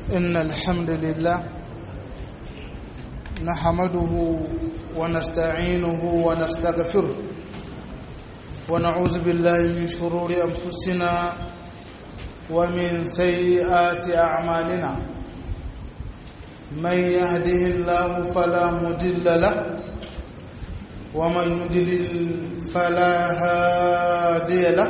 إن الحمد لله نحمده ونستعينه ونستغفره ونعوذ بالله من شرور أنفسنا ومن سيئات أعمالنا من يهده الله فلا مضل له ومن يضلل فلا هادي له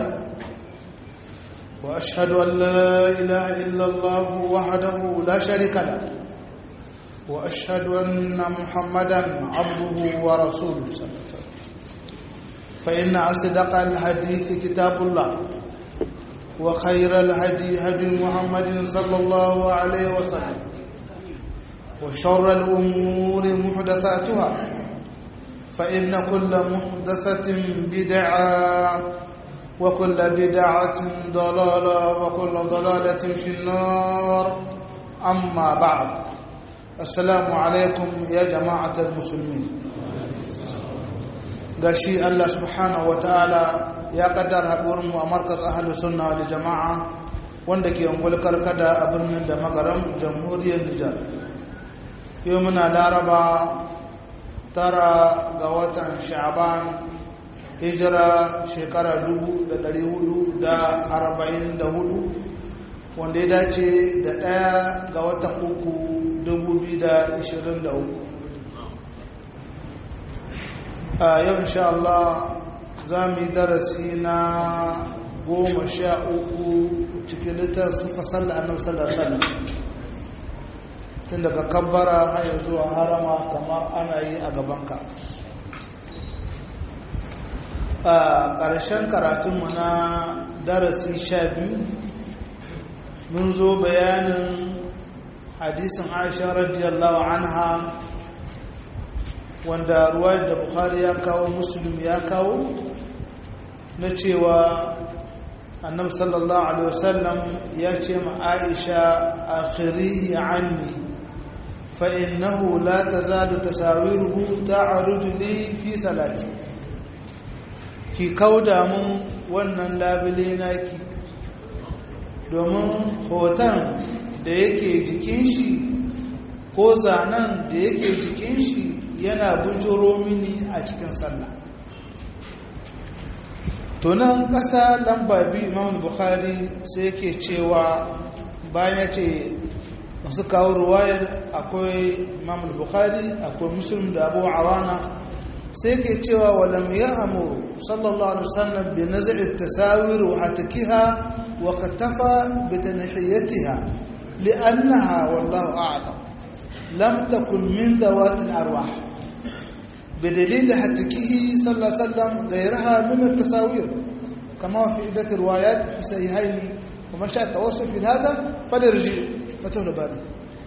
واشهد ان لا اله الا الله وحده لا شريك له واشهد ان محمدا عبده ورسوله صلى الله عليه وسلم فان اصدق الحديث كتاب الله وخير الهدي هدي محمد صلى الله عليه وسلم وشر الامور محدثاتها فإن كل محدثة بدعة وكل بدعة ضلالة وكل ضلالة في النار أما بعد السلام عليكم يا جماعة المسلمين gashi Allah subhanahu wataala ya kaddara haɗuwarmu a markaz ahlus sunna wal jama'a wanda ke ungul karkada a birnin da magaram jamhuriyar Nijar yau muna laraba tara ga watan sha'ban hijira shekara 444 wanda ya dace da ɗaya ga watan uku 2023 a yau insha Allah za mu yi darasi na goma sha uku cikin littafin fasar da annabi sallallahu alaihi wasallam tun daga kabbara haya zuwa harama kamar ana yi a gabanka a ƙarshen karatunmu na darasi sha biyu mun zo bayanin hadisin aisha radiyallahu anha wanda ruwa da buhari ya kawo musulun ya kawo na cewa annabi sallallahu alaihi wasallam ya ce ma aisha akhiri anni فإنه لا تزال تساويره تعرض لي في صلاتي ki kauda mun wannan labule naki domin hoton da yake jikin shi ko zanen da yake jikin shi yana bujuro mini a cikin sallah tunan ƙasa lamba biyu imam bukhari sai yake cewa bayan ya ce masu kawo ruwayar akwai imam bukhari akwai muslim da abu awana sai ke cewa walam ya amuru sallallahu alaihi wasallam bi naz'i tasawir wa hatakiha wa katafa bi tanhiyatiha li'annaha wallahu a'lam lam takun min dawat al-arwah بدليل حتكه صلى الله عليه وسلم غيرها من التصاوير كما في عدة روايات في صحيحين ومن شاء التوسل في هذا فليرجع fatawar bari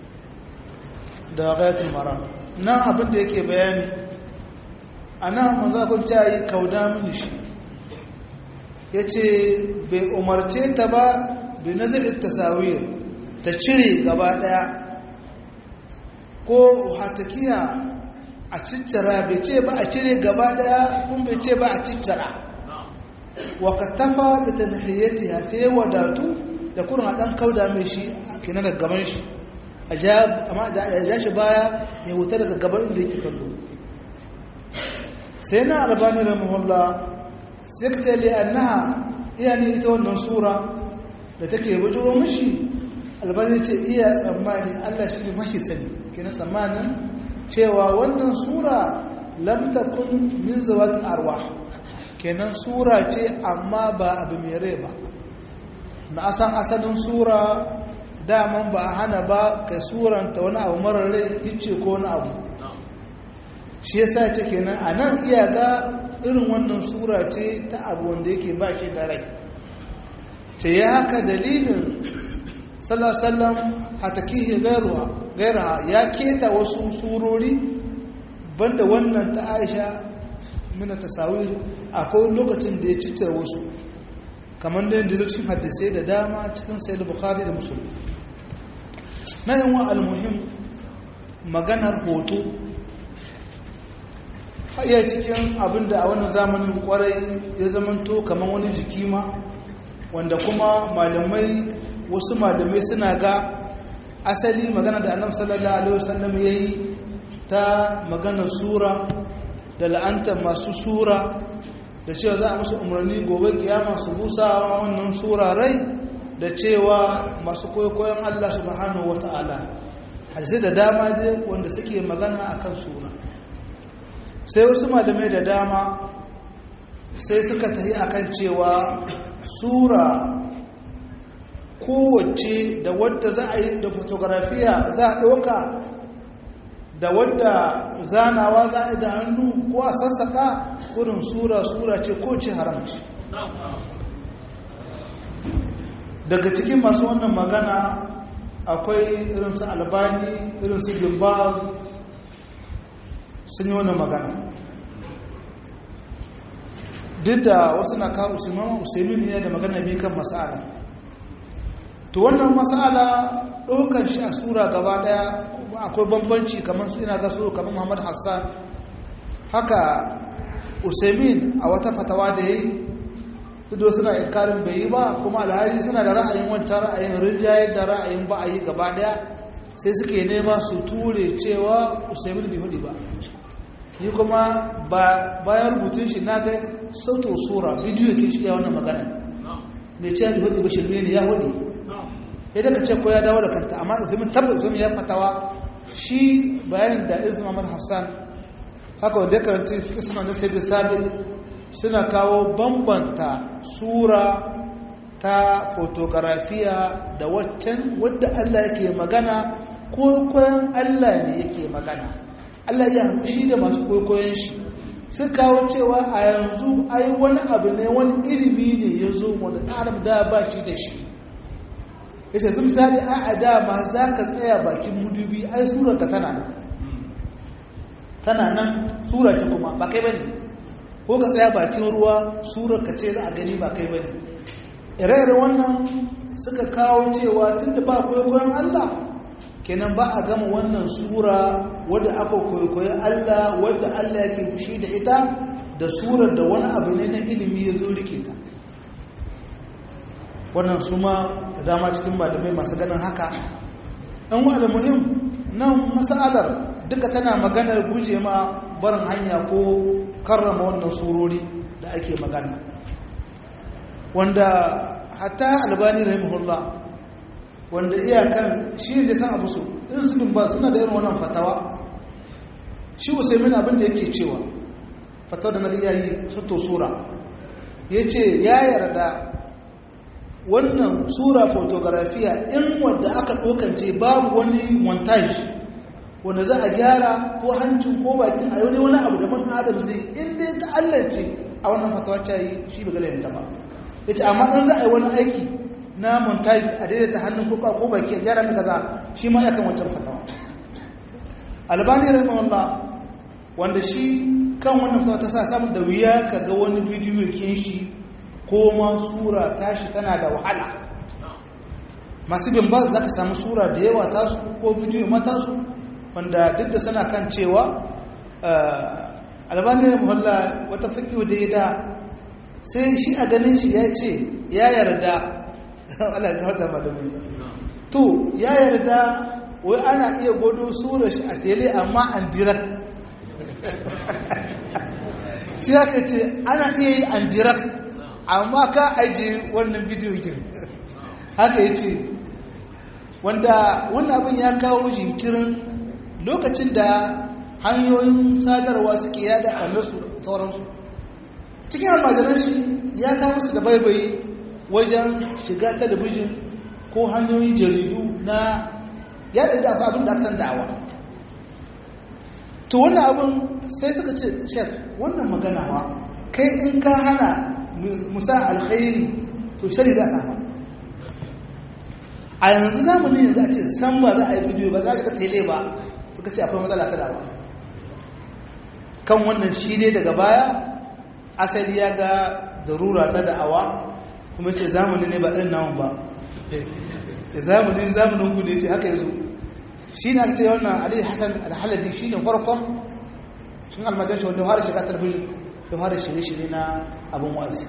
da ghayatul maram nan abin da yake bayani anan manzo kun ta yi kauda mini shi yace bai umarce ta ba bi nazarin tasawir ta cire gaba daya ko hatakiya a ciccira bai ce ba a cire gaba daya kun bai ce ba a ciccira wa katafa bi tanhiyatiha sai wadatu da kurin a dan kauda mai shi kenan daga gaban shi a ja shi baya ya wuta daga gaban inda yake kallo sai na albani da muhulla sai ka tsaye annaha iya ne ita wannan sura da take bujuro mashi albani ce iya tsammani allah shi ne mashi sani kenan tsammanin cewa wannan sura lamtakun min zawatin arwa kenan sura ce amma ba abu mai rai ba na asan asalin sura daman ba a hana ba ka suranta wani abu marar rai hice ko wani abu shi yasa ce kenan a nan iyaka irin wannan sura ce ta abu wanda yake ba shi da rai ce ya haka dalilin sallasallam hatakihi gairaha ya keta wasu surori banda wannan ta aisha mina tasawir akwai lokacin da ya ciccire wasu kamar da yadda cikin hadisai da dama cikin sayar bukhari da musulun na yin wa almuhim maganar hoto iya cikin abinda a wannan zamanin kwarai ya zamanto kamar wani jiki ma wanda kuma malamai wasu malamai suna ga asali magana da annabi sallallahu alaihi wasallam yayi ta magana sura da la'anta masu sura da cewa za a musu umarni gobe kiyama su busa wannan sura rai da cewa masu koyon Allah subhanahu wata'ala hadisai da dama dai wanda suke magana akan sura sai wasu malamai da dama sai suka tafi akan cewa sura kowace da wadda za a yi da fotografiya za a ɗauka da wadda zanawa za a yi da hannu ko a sassaka kurin sura-sura ce ko ce haramci daga cikin masu wannan magana akwai irinsu albani irinsu gimbaz sun yi wannan magana duk da wasu na kawo usaimin ne da magana biyu kan masala to wannan masala ɗaukar shi a sura gaba ɗaya akwai bambanci kamar su ina ga su kamar muhammad hassan haka usaimin a wata fatawa da ya yi duk da suna inkarin bai yi ba kuma alhari suna da ra'ayin wancan ra'ayin rinjaye da ra'ayin ba a yi gaba ɗaya sai suke nema su ture cewa usaimin bai hudu ba ni kuma bayan rubutun shi na ga sautin sura bidiyo ke shi ya wannan magana mai ce bai hudu ba shirme ne ya hudu idan ka ce ko ya dawo da kanta amma usaimin tabbas usaimin ya fatawa shi bayanin da irin Muhammad Hassan haka wanda ya karanta fiƙi suna da sai da sabin suna kawo bambanta sura ta fotografiya da waccan wadda Allah yake magana ko koyon Allah ne yake magana Allah ya shi da masu koyon shi sun kawo cewa a yanzu ai wani abu ne wani ilimi ne ya zo wanda ɗan da ba shi da shi ya ce misali a a dama za ka tsaya bakin mudubi ai surarka tana nan tana nan sura ce kuma ba kai ba ne ko ka tsaya bakin ruwa surarka ce za a gani ba kai ba ne ire wannan suka kawo cewa tun da ba kwaikwayon allah kenan ba a gama wannan sura wadda aka kwaikwayi allah wadda allah yake fushi da ita da surar da wani abu ne na ilimi ya zo rike ta wannan su ma da dama cikin malamai masu ganin haka ɗan wa muhim nan masalar duka tana maganar guje ma barin hanya ko karrama wannan surori da ake magana wanda hatta albani rahimahullah wanda iyakan shi ne san abu su irin su ba suna da irin wannan fatawa shi usaimin abin da yake cewa fatawa da na iyayi sato sura ya ce ya yarda wannan sura fotografiya in wadda aka ɗaukance babu wani montage wanda za a gyara ko hancin ko bakin a wani wani abu da man adam zai inda ya ta'allance a wannan fatawa ta yi shi bai galayin ta ba ya ce amma ɗan za a yi wani aiki na montage a daidaita hannun ko ko baki a gyara mai kaza shi ma ya kan wancan fatawa albani rahimahullah wanda shi kan wannan fatawa ta sa samun da wuya ka ga wani bidiyo kin shi ko ma sura tashi tana da wahala masu bin ba za ka samu sura da yawa tasu ko bidiyo matasu wanda duk da suna kan cewa albaniyar muhalla wata fakiyo da ya da sai shi a ganin shi ya ce ya yarda ala ga harta malamai to ya yarda wai ana iya godo sura shi a tele amma an direct shi haka ce ana iya yi an direct amma ka ajiye wannan bidiyo kin haka ya ce wanda wannan abin ya kawo jinkirin lokacin da hanyoyin sadarwa suke yada ɓannarsu sauransu cikin almajiran shi ya kawo su da baibayi wajen shiga talabijin ko hanyoyin jaridu na yada da su abin da san da'awa to wannan abin sai suka ce shek wannan magana wa kai in ka hana musa alkhairi to shari za a a yanzu zamanin yanzu a ce san ba za a yi bidiyo ba za a ga tele ba suka ce akwai matsala ta dawa kan wannan shi dai daga baya asali ya ga darura ta da'awa kuma ce zamani ne ba irin namun ba da zamanin zamanin gudu ce haka yazo shi ne aka ce wannan ali hassan alhalabi shi ne farkon shi almajanci wanda fara shiga talabijin da fara shirye-shirye na abin wazi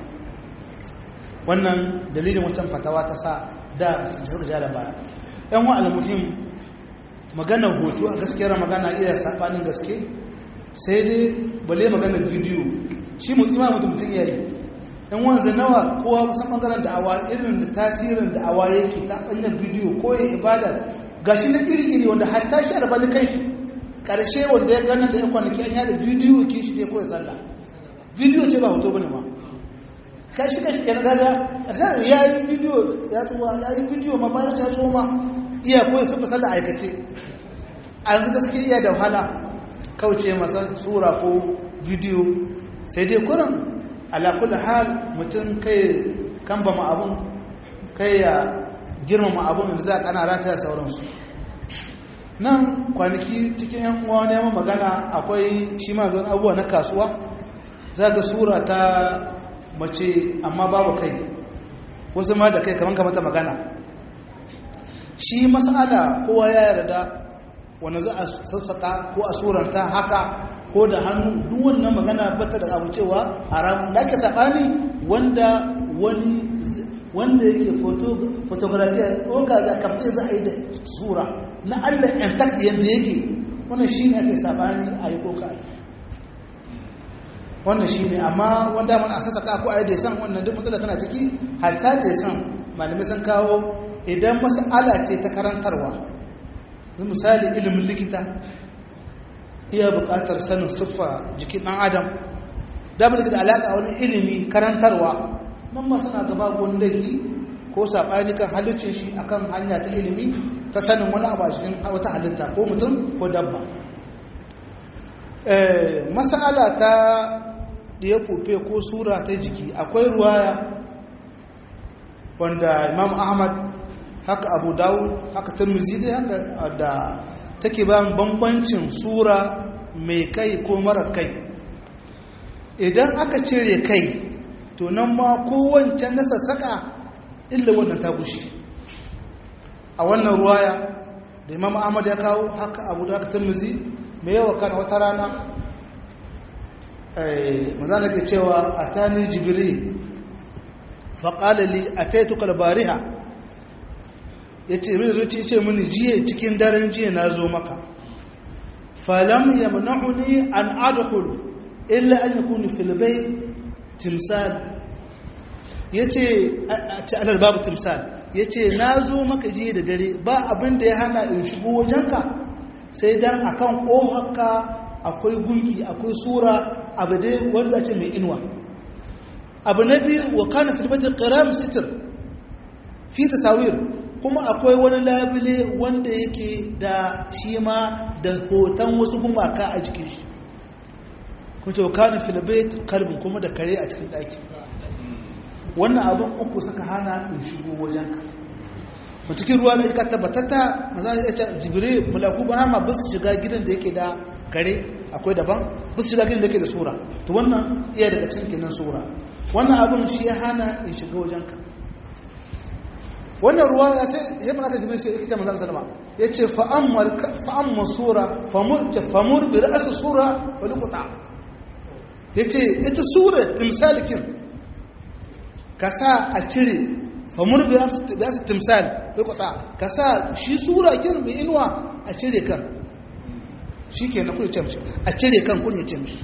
wannan dalilin wancan fatawa ta sa da su suka ja da baya yan wa almuhim maganar hoto a gaskiyar magana iya saɓanin gaske sai dai bale maganar bidiyo shi mutum ma mutum mutum yayi yan wanzu nawa kowa kusan ɓangaren da'awa irin da tasirin da'awa yake ta ɓangaren bidiyo ko yin ibada ga shi na iri iri wanda hatta shi a rabani kan shi ƙarshe wanda ya gana da yan kwanaki an yada bidiyo kin shi ne ko ya sallah bidiyo ce ba hoto bane ma kashi kashi kenan kaga ƙarshen ya yi bidiyo ya tsuwa ya yi bidiyo ma bayan ya tsuwa ma iya koyi sun fasar da aikace a yanzu gaske iya da wahala kauce masa sura ko bidiyo sai dai kurin alakul hal mutum kai kan ba abun kai ya girmama abun da za a kana rata sauransu nan kwanaki cikin yan uwa neman magana akwai shi ma zan abubuwa na kasuwa za ga sura ta mace amma babu kai wasu ma da kai kamar kamata magana shi masala kowa ya yarda wanda za a sassaka ko a suranta haka ko da hannu duk wannan magana bata da abu cewa haram da ake sabani wanda wani wanda yake fotografiya ɗoka za a kamta za a yi da sura na allah intact yadda yake wannan shi ne ake sabani a yi ko ka wannan shi ne amma wanda man a sassaka ko a yi da san wannan duk matsala tana ciki hatta da san malamai sun kawo idan mas'ala ce ta karantarwa misali ilimin likita iya buƙatar sanin siffa jikin ɗan adam da da alaƙa wani ilimi karantarwa nan ma suna gaba wani laifi ko saɓani kan halicin shi akan hanya ta ilimi ta sanin wani abu a cikin wata halitta ko mutum ko dabba mas'ala ta ɗaya fufe ko sura ta jiki akwai ruwaya wanda imam ahmad haka abu dawud haka tirmizi dai haka da take ba bambancin sura mai kai ko mara kai idan aka cire kai to nan ma kowancan na sassaka illa wannan ta gushi a wannan ruwaya da imam ahmad ya kawo haka abu da haka tirmizi mai yawa kan wata rana maza ke cewa a tani jibril faƙalali a taituka bariha ya ce mai zuci ce mini jiya cikin daren jiya na zo maka falam ya mana'uni an adakul illa an yi kuni filibai timsal ya ce a ci alal babu timsal ya ce na zo maka jiya da dare ba abin da ya hana in shigo wajenka sai dan akan ƙohaka akwai gunki akwai sura abu dai wanda ce mai inuwa abu na biyu wa kana filibatin ƙiram sitir fi tasawir kuma akwai wani labule wanda yake da shi ma da hoton wasu gumaka a jikin shi kuma ce wakana filibet kalbin kuma da kare a cikin ɗaki wannan abin uku suka hana in shigo wajenka a cikin ruwa da ika tabbatatta maza ya ce jibire mulaku ba ma ba su shiga gidan da yake da kare akwai daban ba su shiga gidan da yake da sura to wannan iya daga cikin kenan sura wannan abin shi ya hana in shiga wajenka wannan ruwa ya sai ya mana jibril sai yake manzon sallama yace fa amma fa amma sura famur ta famur bi ra's sura wa liqta yace ita sura timsalikin kasa a cire famur bi ra's bi ra's timsal liqta kasa shi sura kin bi inwa a cire kan shikenan kun ce mishi a cire kan kun ya ce mishi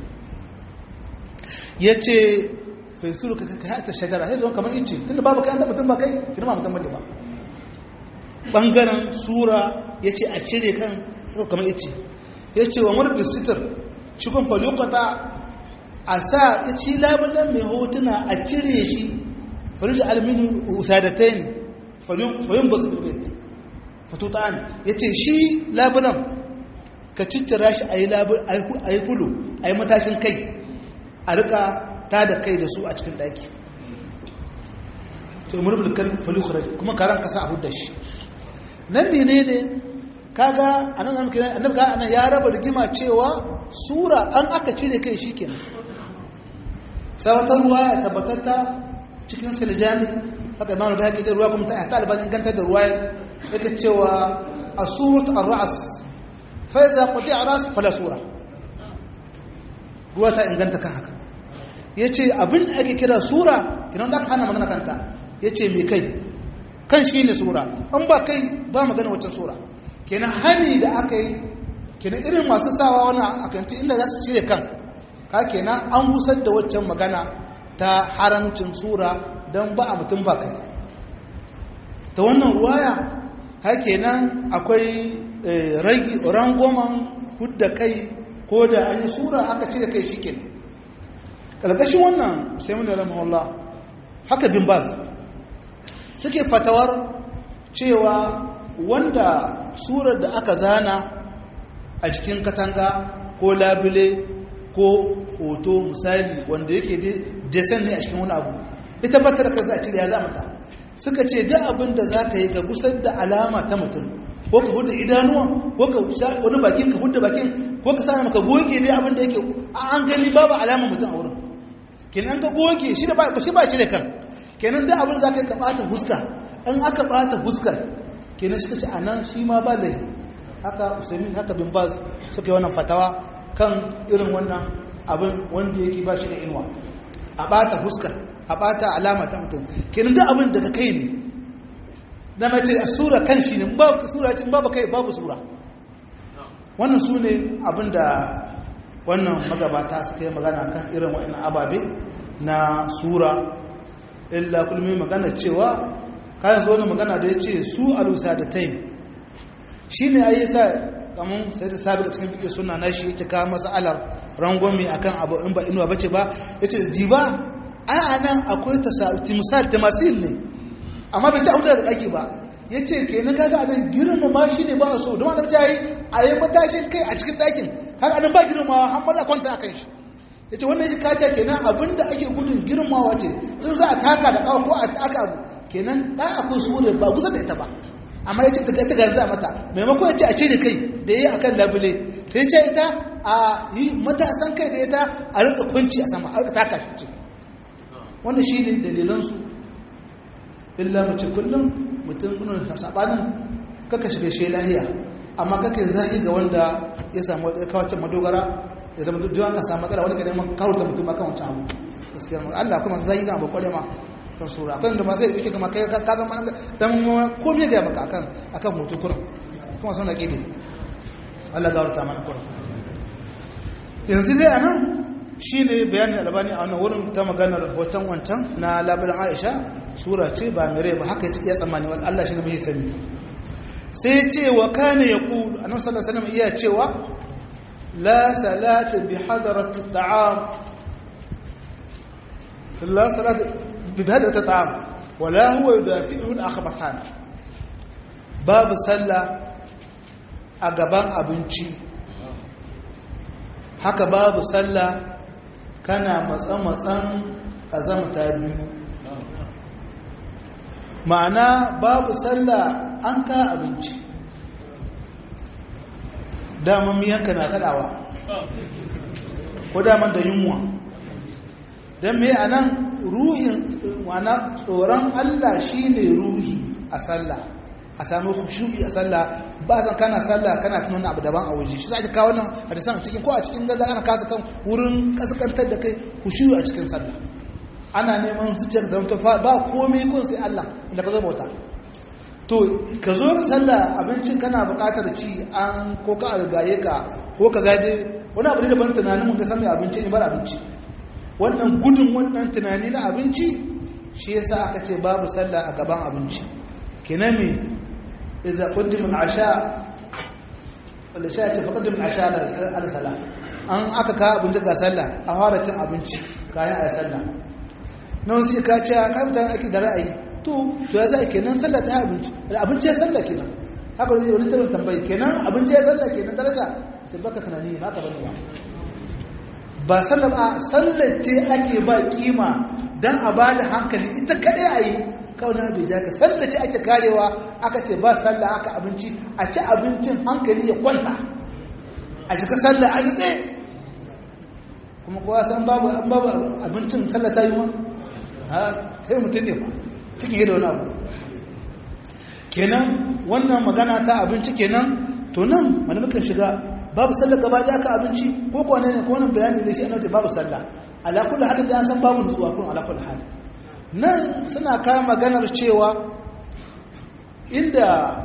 yace faisuru ka ka ta shajara sai zo kamar ice tunda babu kai an da mutum ba kai kina ma mutum bane ba bangaren sura yace a cire kan kamar ice yace wa murbi sitir shi kun faluqata a sa yace labulan mai hotuna a cire shi farij alminu usadatain fayun basu bil bait fatutan yace shi labulan ka ciccira shi ayi labul ayi kulu ayi matashin kai a rika ta da kai da su a cikin daki to murbul kal falukhra kuma karan kasa a hudda shi nan ne ne ne kaga anan zamu kira annabi ga anan ya raba rigima cewa sura an aka cire kai shikenan sai wata ruwa ya tabbatatta cikin filjami haka imam al-bahaqi da ruwa kuma ta albani inganta da ruwa yake cewa asurat ar-ra's fa iza qati'a ras fala sura ruwa ta inganta kan haka ya ce abin da ake kira sura idan da aka hana magana kanta ya ce mai kai kan shi ne sura an ba kai ba magana wacce sura kenan hani da aka yi kenan irin masu sawa wani akanti inda za su cire kan ka kenan an gusar da waccan magana ta haramcin sura don ba a mutum ba kai ta wannan ruwaya ha kenan akwai rangoman hudda kai ko da an yi sura aka cire kai shi kenan ƙarƙashin wannan sai mun da ramahullah haka bin baz suke fatawar cewa wanda surar da aka zana a cikin katanga ko labule ko hoto misali wanda yake desen ne a cikin wani abu ita ba ta da kansa a cire ya zama ta suka ce duk abin da za ka yi ka gusar da alama ta mutum ko ka hudu idanuwa ko ka wani bakin ka hudu bakin ko ka sani maka goge ne abin da yake an gani babu alama mutum a wurin kenan ka goge shi da ba shi ba cire kan kenan duk abin za ka yi ka bata huska in aka bata huskar kenan suka ce anan shi ma ba laifi haka usaimin haka bin baz suka yi wannan fatawa kan irin wannan abin wanda yake ba shi da inuwa a bata huskar a bata alama ta mutum kenan duk abin daga kai ne da mace a sura kan shi ne babu sura cin babu kai babu sura wannan su ne abin da wannan magabata suka yi magana kan irin wa'annan ababe na sura illa kulmi magana cewa kayan zo wani magana da ya ce su alusa da taim shi ne ayi sa kamun sai da sabi cikin fiƙe suna na shi yake kawo matsalar rangwami akan abu in ba inuwa bace ba ya ce diba ai a nan akwai misal tamasil ne amma bai ci abu daga ɗaki ba ya ce ke na kaga anan girma ma shi ne ba a so don annabi ta yi a yi matashin kai a cikin ɗakin haka anan ba girma an maza kwanta a kan shi ya ce wannan shi kaca kenan abinda ake gudun girmawa ce sun za a taka da ƙawa ko a taka abu kenan ɗan akwai sura ba kusa da ita ba amma ya ce ta ita garza mata maimakon ya ce a cire kai da ya yi akan labule sai ce ita a yi matasan kai da ita a rika kunci a sama a rika taka shi ce wannan shi ne dalilansu illa mace kullum mutum nuna sabanin kaka shiga shi lahiya amma kaka zahi ga wanda ya samu kawacin madogara ya zama duk ka samu matsala wani ka neman kawurta mutum akan wancan abu gaskiya Allah kuma zahi ga abu kware ma kan sura akwai da masu yake kama kai ka zama dan komai ga maka akan akan hoto kuran kuma sun aqidi Allah ga warta mana kuran yanzu dai anan shine bayanin albani a wannan wurin ta maganar hoton wancan na labarin Aisha sura ce ba mere ba haka ya tsammani wal Allah shine mai sani sai ce wa kana yaqulu annabi sallallahu alaihi wasallam iya cewa la salata bi hadarati at'am la salata ببهدة الطعام ولا هو يدافعه الأخبثان باب صلى أقبان أبنشي haka babu sallah kana matsan-matsan a zamta biyu ma'ana babu sallah an ka abinci daman miyanka na kadawa ko daman da yunwa don me a nan ruhin wana tsoron Allah shi ne ruhi a sallah a sami khushu'i a sallah ba san kana sallah kana tunan abu daban a waje shi zaki kawo nan hadisan cikin ko a cikin gaza ana kasa kan wurin kaskantar da kai khushu'i a cikin sallah ana neman zuciyar da ta ba komai kun sai Allah inda ka zo bauta to ka zo sallah abincin kana buƙatar ci an ko ka algaye ka ko ka zade wani abu ne daban tunanin mun ga san mai abinci ne bar abinci wannan gudun wannan tunani na abinci shi yasa aka ce babu sallah a gaban abinci kenan me idza qaddima al-asha wala sha ce faqaddim al-asha ala salah an aka ka abinci ga sallah a fara cin abinci kayan ayi sallah nan sai ka ce ka mutane ake da ra'ayi to to ya sai kenan sallah ta abinci abinci ya sallah kenan haka wani wani tarin tambayi kenan abinci ya sallah kenan daraja tabbaka tunani ba ka bane ba ba sallar a sallar ce ake ba kima don a ba da hankali ita kaɗai a yi kawai bai ja ka sallar ce ake karewa aka ce ba sallar aka abinci a ci abincin hankali ya kwanta a cika sallar a nitse kuma kowa san babu abincin sallar ta yi ma ha kai mutum ne ba cikin yi da wani abu kenan wannan magana ta abinci kenan to nan malamukan shiga babu sallar gaba da aka abinci ko kwane ne ko wannan bayani ne shi ana ce babu sallah ala kullu halin da an san babu nutsuwa kun ala kullu hal nan suna kawo maganar cewa inda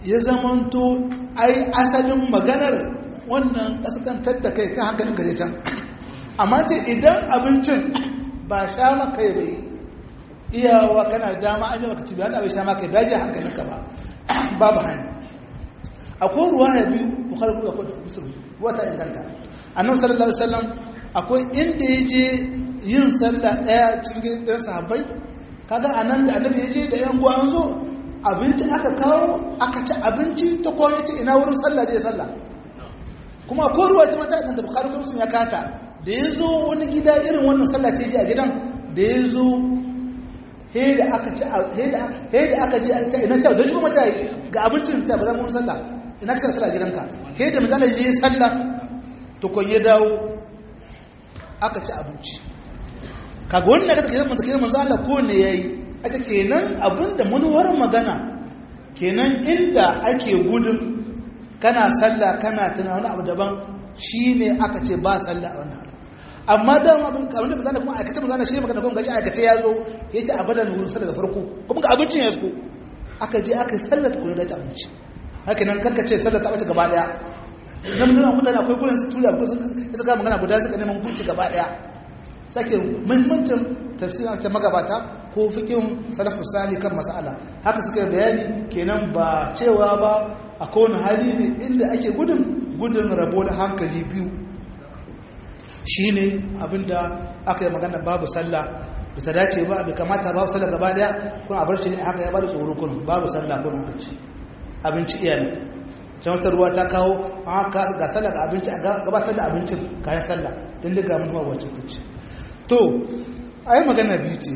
ya zamanto ai asalin maganar wannan kaskantar da kai kan hankalin gaje can amma ce idan abincin ba sha maka bai iyawa kana dama an yi maka ci bayan abin sha maka bai ji hankalinka ba babu hani akwai ruwa ya biyu bukhari kuma akwai musulmi wata inganta annabi sallallahu alaihi wasallam akwai inda ya je yin sallah daya cikin dan sahabbai kaga anan da annabi ya je da yan guwa an zo abinci aka kawo aka ci abinci ta kowa ce ina wurin sallah je sallah kuma akwai ruwa ta mata inganta bukhari kuma sun ya kata da ya zo wani gida irin wannan sallah ce je a gidan da ya zo he da aka ci he da aka je an ci ina ci don shi kuma ta ga abincin ta ba za mu sallah ina ka sallah gidanka he da misali je sallah to kon ya dawo aka ci abinci kaga wannan ka take manzo kenan manzo Allah ko ne yayi a ce kenan abinda manuwar magana kenan inda ake gudun kana sallah kana tuna wani abu daban shine aka ce ba sallah a wannan amma da abin abinda ba zana kuma aikace ba zana shi magana kuma gaji aikace ya zo ya ce abadan wurin sallah da farko kuma ga abincin ya zo aka je aka yi sallah ko ya dace abinci haka nan kanka ce sallah ta bace gaba daya idan mun mutane akwai gurin su tuya ko sun suka magana guda suka neman gunci gaba daya sake muhimmancin tafsirin ta magabata ko fikin salafus sali kan mas'ala haka suka bayani kenan ba cewa ba a kowane hali ne inda ake gudun gudun rabo da hankali biyu shine abinda aka yi magana babu sallah da ta dace ba bai kamata babu sallah gaba daya kuma a bar shi ne haka ya bada tsoro kun babu sallah kun haka ce abinci iyali can wata ruwa ta kawo haka ga sallah ga abinci a gabatar da abincin kayan sallah don daga manuwa wacce ta ce to a yi magana biyu ce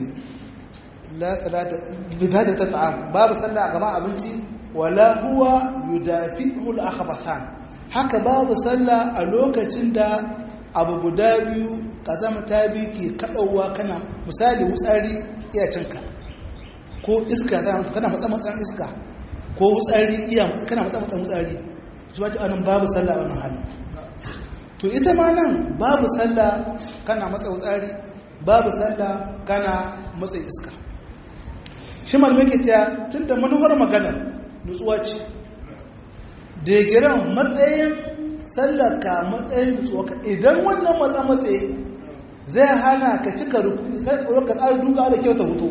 bibadar ta ta'am babu sallah a gama abinci wala huwa yudafi'u al-akhbathan haka babu sallah a lokacin da abu guda biyu kazama ta biyu ke kaɗauwa kana misali wutsari iya cinka ko iska kana matsa-matsan iska ko wutsari iya kana matsa-matsan wutsari su ba ci anan babu sallah a wannan halin to ita ma nan babu sallah kana matsa wutsari babu sallah kana matsa iska shi malamai ke cewa tun da manuwar magana nutsuwa ce degiran matsayin sallaka matsayin nutsuwa idan wannan matsa matsayi zai hana ka cika rukuni kai tsoron ka ƙara duka da kyau ta hutu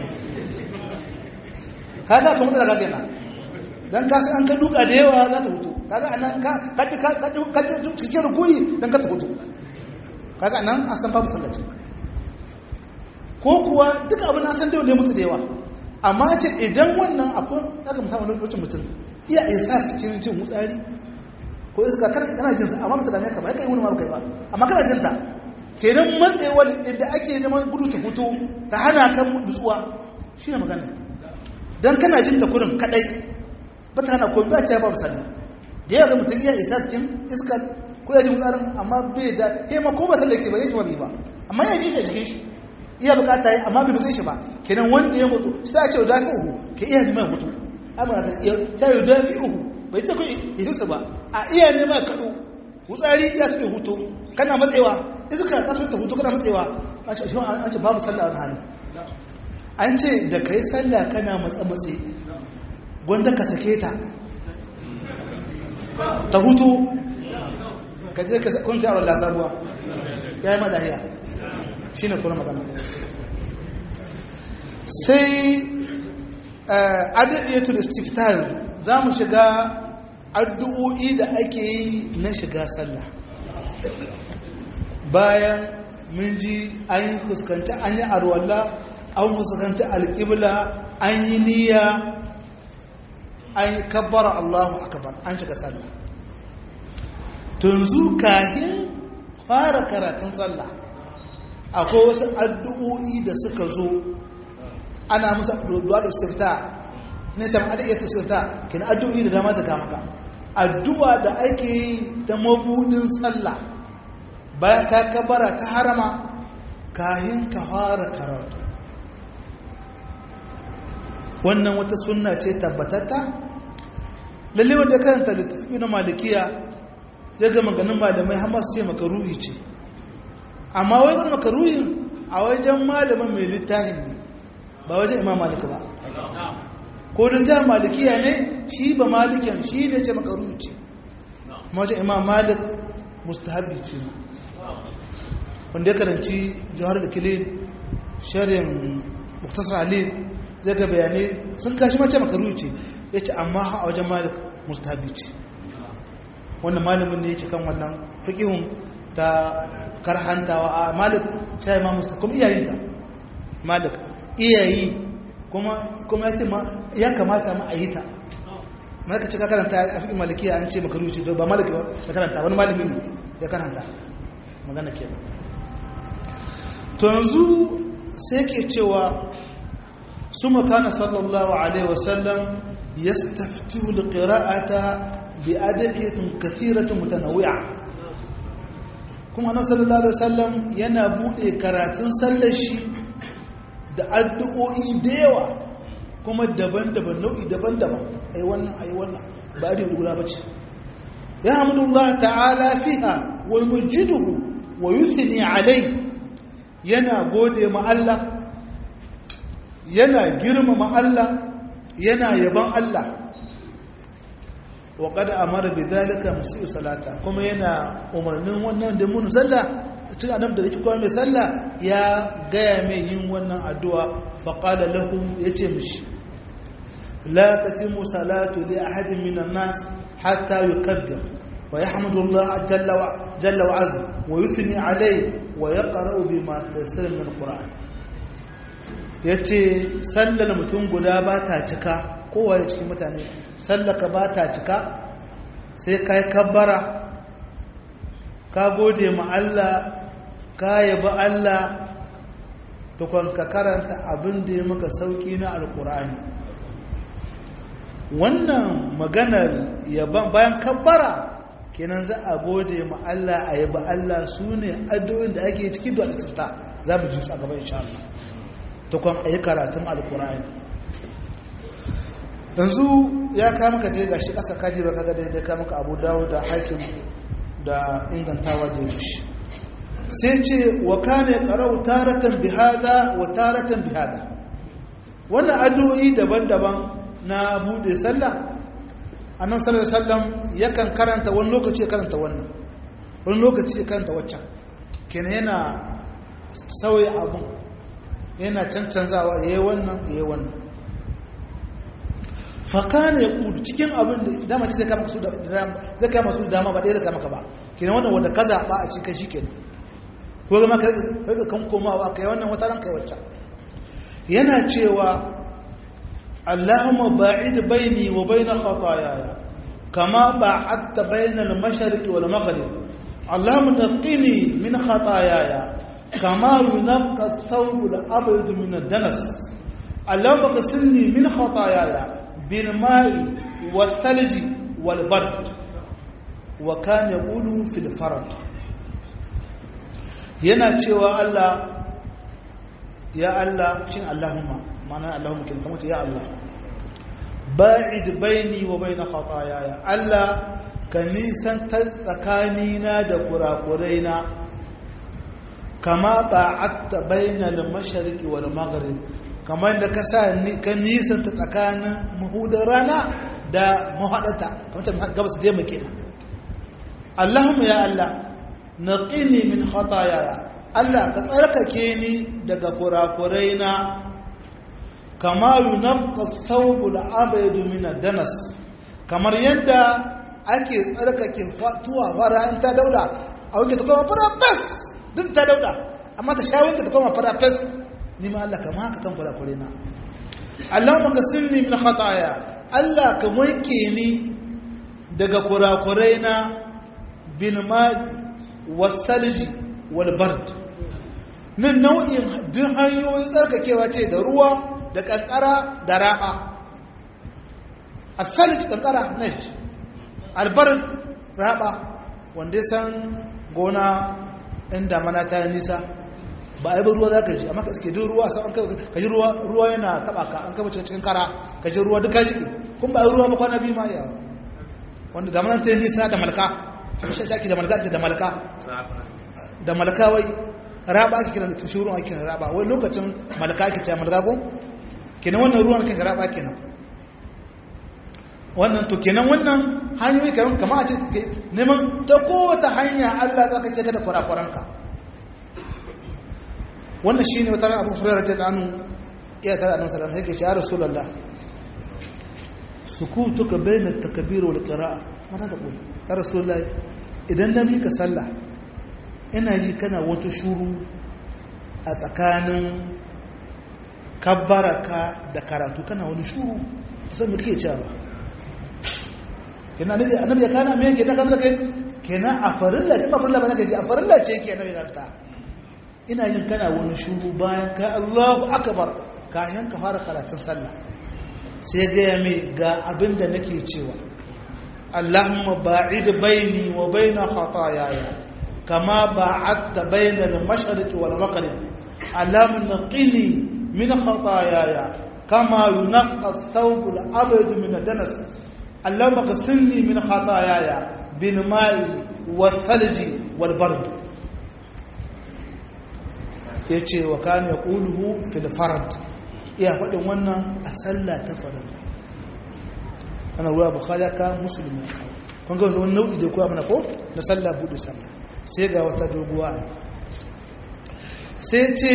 kaga kuma da kage na dan ka san an ka duka da yawa za ta hutu kaga anan ka ka ka ka cikin rukuni dan ka ta hutu kaga anan an san babu sallaci ko kuwa duka abin an san da ne musu da yawa amma ce idan wannan akwai daga mutum wani lokacin mutum iya isa cikin jin mutsari ko iska kana jinsa amma ba su dame ka ba kai wani ma kai ba amma kana jinta kenan matsewar inda ake neman gudu ta fito ta hana kan nutsuwa shi ne magana don kana jin ta kurin kadai ba ta hana ko ba ta babu sani da yawa mutum iya isa cikin iskar ko ya ji mutsarin amma bai da ya ma ko ba sallah yake ba ya ji ba ba amma ya ji shi a jikin shi iya bukata yi amma bai nutse shi ba kenan wanda ya mutu sai a ce da fi uhu ke iya neman mutu amma ta yi da fi uhu bai ce ku ihinsu ba a iya neman kaɗo wutsari iya suke hutu kana matsewa iska ta so ta hutu kana matsewa an ce babu sallah a hannu an ce da ka yi sallah kana matsa matse gwanda ka sake ta ta hutu ka je ka kunta yawon lasaruwa ya yi madahiya shi ne kuna magana sai adadiyatul istiftar za mu shiga addu'o'i da ake yi na shiga sallah bayan mun ji an yi fuskanci an yi arwalla an fuskanci alƙibla an yi niyya an yi kabbara allahu akabar an shiga sallah tunzu kahin fara karatun sallah akwai wasu addu'o'i da suka zo ana musu addu'a da istifta ne ta ma'ada iya istifta kina addu'o'i da dama zaka maka addu'a da ake yi ta mabudin sallah bayan ka kabara ta harama kayan ka fara karatu wannan wata sunna ce tabbatatta lalle wanda ya karanta littafi na malikiya zai ga maganin malamai hamas ce makaruhi ce amma wai wani makaruhin a wajen malamin mai littafin ne ba wajen imam malik ba ko da ta malikiya ne shi ba malikiyan shi ne ce makaru ce mawajen imam malik mustahabi ce wanda ya karanci jihar da kilin sharin muktasar ali zai ga bayanai sun kashi mace makaru ce ya ce amma a wajen malik mustahabi ce wannan malamin ne yake kan wannan fikihun ta karhantawa a malik ta yi ma musta kuma iyayinta malik iyayi kuma ya ce ma ya kamata ma a yi ta malaka ce ka karanta a fikin malikiya an ce makaru ce ba maliki ba ya karanta wani malami ne ya karanta magana kenan to yanzu sai ke cewa su makana sallallahu alaihi wasallam ya staftihu liqira'ata bi adiyatin kathiratin mutanawwi'a kuma nan sallallahu alaihi wasallam yana bude karatun sallar shi da addu'o'i da yawa kuma daban-daban nau'i daban-daban ai wannan ai wannan ba da guda bace ya hamdulillah ta'ala fiha wa yumjiduhu wa yuthni alai yana gode ma Allah yana girmama Allah yana yaban Allah wa qad amara bidhalika musi salata kuma yana umarnin wannan da mun sallah cikin adam da yake kuma mai sallah ya gaya mai yin wannan addu'a fa qala lahum yace mishi la tatimu salatu li ahadin minan nas hatta yukabbir wa yahmadu Allah jalla wa jalla wa azza wa yuthni alayhi wa yaqra'u bima tayassara min alquran yace sallar mutum guda ba ta cika kowa cikin mutane sallaka ba ta cika sai ka yi kabbara ka gode ma Allah ka yabi Allah tukon ka karanta abin da ya maka sauƙi na alkur'ani wannan maganar yaban bayan kabbara kenan za a gode ma Allah a yabi Allah su ne addu'in da ake cikin da istifta za mu ji su a gaba insha Allah tukon a yi karatun alkur'ani yanzu ya kama ka je gashi ƙasa kaji ba kaga daidai kama ka abu dawo da hakim da ingantawa da yashi sai ce wa kane qara'u taratan bihada wa taratan bihada wannan addu'o'i daban-daban na bude sallah annabi sallallahu alaihi wasallam yakan karanta wani lokaci ya karanta wannan wani lokaci ya karanta waccan kenan yana sauya abun yana cancanzawa yayi wannan yayi wannan fakana ya kudu cikin abin da dama ce zai kama su da zai kama su da dama ba ɗaya zai kama ka ba kenan wannan wanda ka zaɓa a cikin shi kenan ko zama ka rika kan komawa kai wannan wata ran kai wacce yana cewa Allahumma ba'id baini wa baina khataayaya kama ba'adta baina al-mashriq wal maghrib Allahumma naqqini min khataayaya kama yunqqa ath-thawb al-abyad min ad-danas Allahumma qasilni min khataayaya بالماء والثلج والبرد وكان يقول في الفرد yana cewa Allah ya Allah shin Allahumma ma'ana Allahumma kin kamata ya Allah ba'id baini wa baina khataaya Allah ka nisantar tsakanina da kurakuraina kama ba'atta baina al-mashriqi wal maghrib kamar da ka sa ka nisanta tsakanin mahudar rana da mahaɗata kamar ta gabas da yamma kenan Allahumma ya Allah naqini min khataaya Allah ka tsarkake ni daga kurakurai na kama yunqqa thawb al-abyad min ad-danas kamar yadda ake tsarkake tuwa fara in ta dauda a wanke ta koma fara fes duk ta dauda amma ta sha wanke ta koma fara fes ni ma Allah kama haka kan kurakure na Allahumma kasinni min khataaya Allah ka wanke ni daga kurakurai na bil ma'i was salji wal bard nan nau'in duk hanyoyin tsarkakewa ce da ruwa da kankara da raba as-salj kankara ne al-bard raba wanda san gona inda mana ta nisa ba a yi ba ruwa za ka ji amma ka suke duk ruwa sau an ka ji ruwa ruwa yana taba ka an kaba cikin kara ka ji ruwa duka jiki kun ba a yi ruwa ba kwana biyu ma iya wanda da manan ta yi nisa da malka kuma shi ake da malka ake da malka da malka wai raba ake kiran da tushe ruwan ake kiran raba wai lokacin malka ake ce malka ko kenan wannan ruwan kan raba kenan wannan to kenan wannan hanyoyi kamar kama a ce neman ta kowace hanya Allah za ka ce ka da kurakuranka wannan shi ne wata ran abu furera ta danu iya tara annabi sallallahu alaihi wasallam yake ya rasulullah sukutuka bayna at-takbir wal qira'a mata ta kula ya rasulullah idan na mika sallah ina ji kana wata shuru a tsakanin kabbaraka da karatu kana wani shuru san me kake cewa kenan annabi annabi ya kana me kenan kan kai kenan a farilla ba farilla ba nake ji a farilla ce kenan ya ta ina yin kana wani shuru bayan ka Allahu akbar kayan ka fara karatun sallah sai ga ya mai ga abinda nake cewa Allahumma ba'id baini wa baina khataayaya kama ba'adta baina al-mashriqi wal maghrib Allahumma naqini min khataayaya kama yunqqa ath-thawb al-abyad min ad-danas Allahumma ghsilni min khataayaya bil ma'i wal-thalji wal-bard yace wa kana yaquluhu fil farad iya faɗin wannan a sallah ta farin ana ruwa bukhari ka musulmi ka kun ga wani nau'i da kuwa mana ko na sallah buɗe sallah sai ga wata doguwa sai ce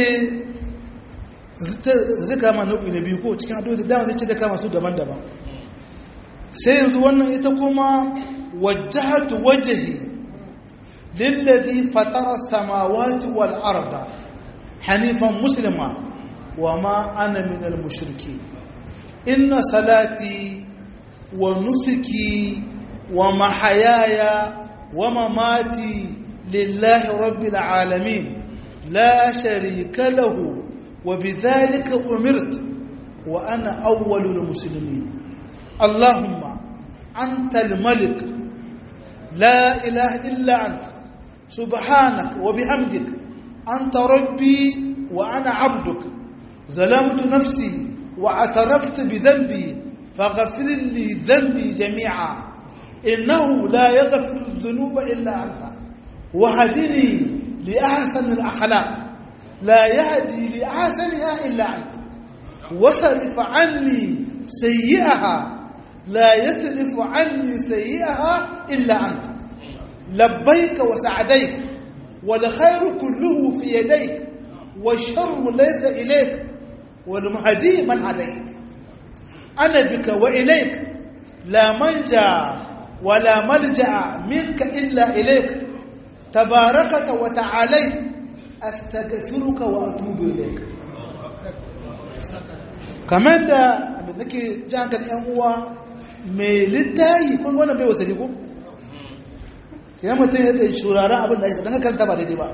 zai kama nau'i na biyu ko cikin addu'a da dama zai ce zai kama su daban-daban sai yanzu wannan ita kuma wajjahatu wajhi lillazi fatara samawati wal arda hanifan muslima وما أنا من المشركين إن صلاتي ونسكي ومحياي ومماتي لله رب العالمين لا شريك له وبذلك أمرت وأنا أول المسلمين اللهم أنت الملك لا إله إلا أنت سبحانك وبحمدك أنت ربي وأنا عبدك ظلمت نفسي واعترفت بذنبي فغفر لي ذنبي جميعا إنه لا يغفر الذنوب إلا أنت وهدني لأحسن الأخلاق لا يهدي لأحسنها إلا أنت وصرف عني سيئها لا يصرف عني سيئها إلا أنت لبيك وسعديك والخير كله في يديك والشر ليس إليك والمهدي من عليك أنا بك وإليك لا منجا ولا ملجأ منك إلا إليك تباركت وتعاليت أستغفرك وأتوب إليك kamar da nake ji hankali yan uwa mai littayi kun wannan bai wasari ko kina mutum ya kai shuraren abin da ake dan karanta ba daidai ba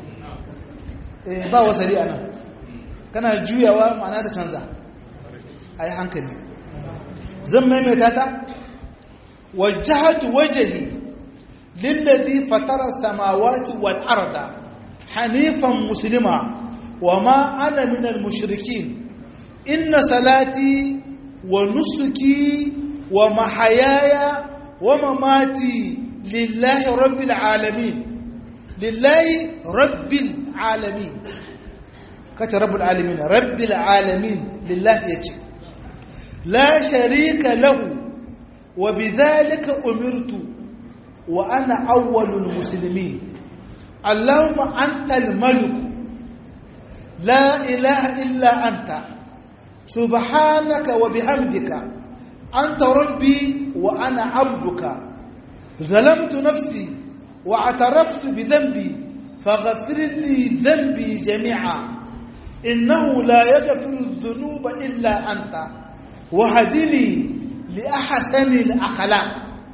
ba wasari a nan kana juyawa ma'ana ta canza a yi hankali zan maimaita ta wajahatu wajahi lillazi fatara samawati wal arda hanifan muslima wa ma ana min al mushrikin inna salati wa nusuki wa mahayaya wa mamati lillahi rabbil alamin lillahi rabbil alamin kace rabbul alamin rabbil alamin lillahi yace la sharika lahu wa bidhalika umirtu wa ana awwalul muslimin allahumma antal malik la ilaha illa anta subhanaka wa bihamdika anta rabbi wa ana abduka ظلمت نفسي واعترفت بذنبي فغفر لي ذنبي جميعا إنه لا يغفر الذنوب إلا أنت وهدني لأحسن الأخلاق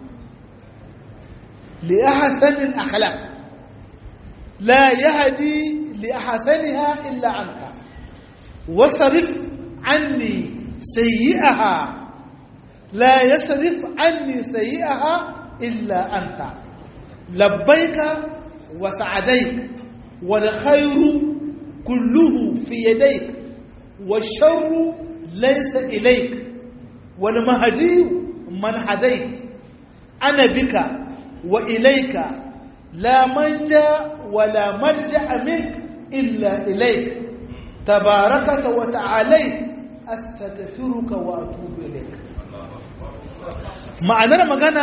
لأحسن الأخلاق لا يهدي لأحسنها إلا أنت وصرف عني سيئها لا يصرف عني سيئها إلا أنت لبيك وسعديك والخير كله في يديك والشر ليس إليك والمهدي من هديت أنا بك وإليك لا منجا ولا ملجأ منك إلا إليك تباركت وتعاليت أستغفرك وأتوب إليك ma'anar magana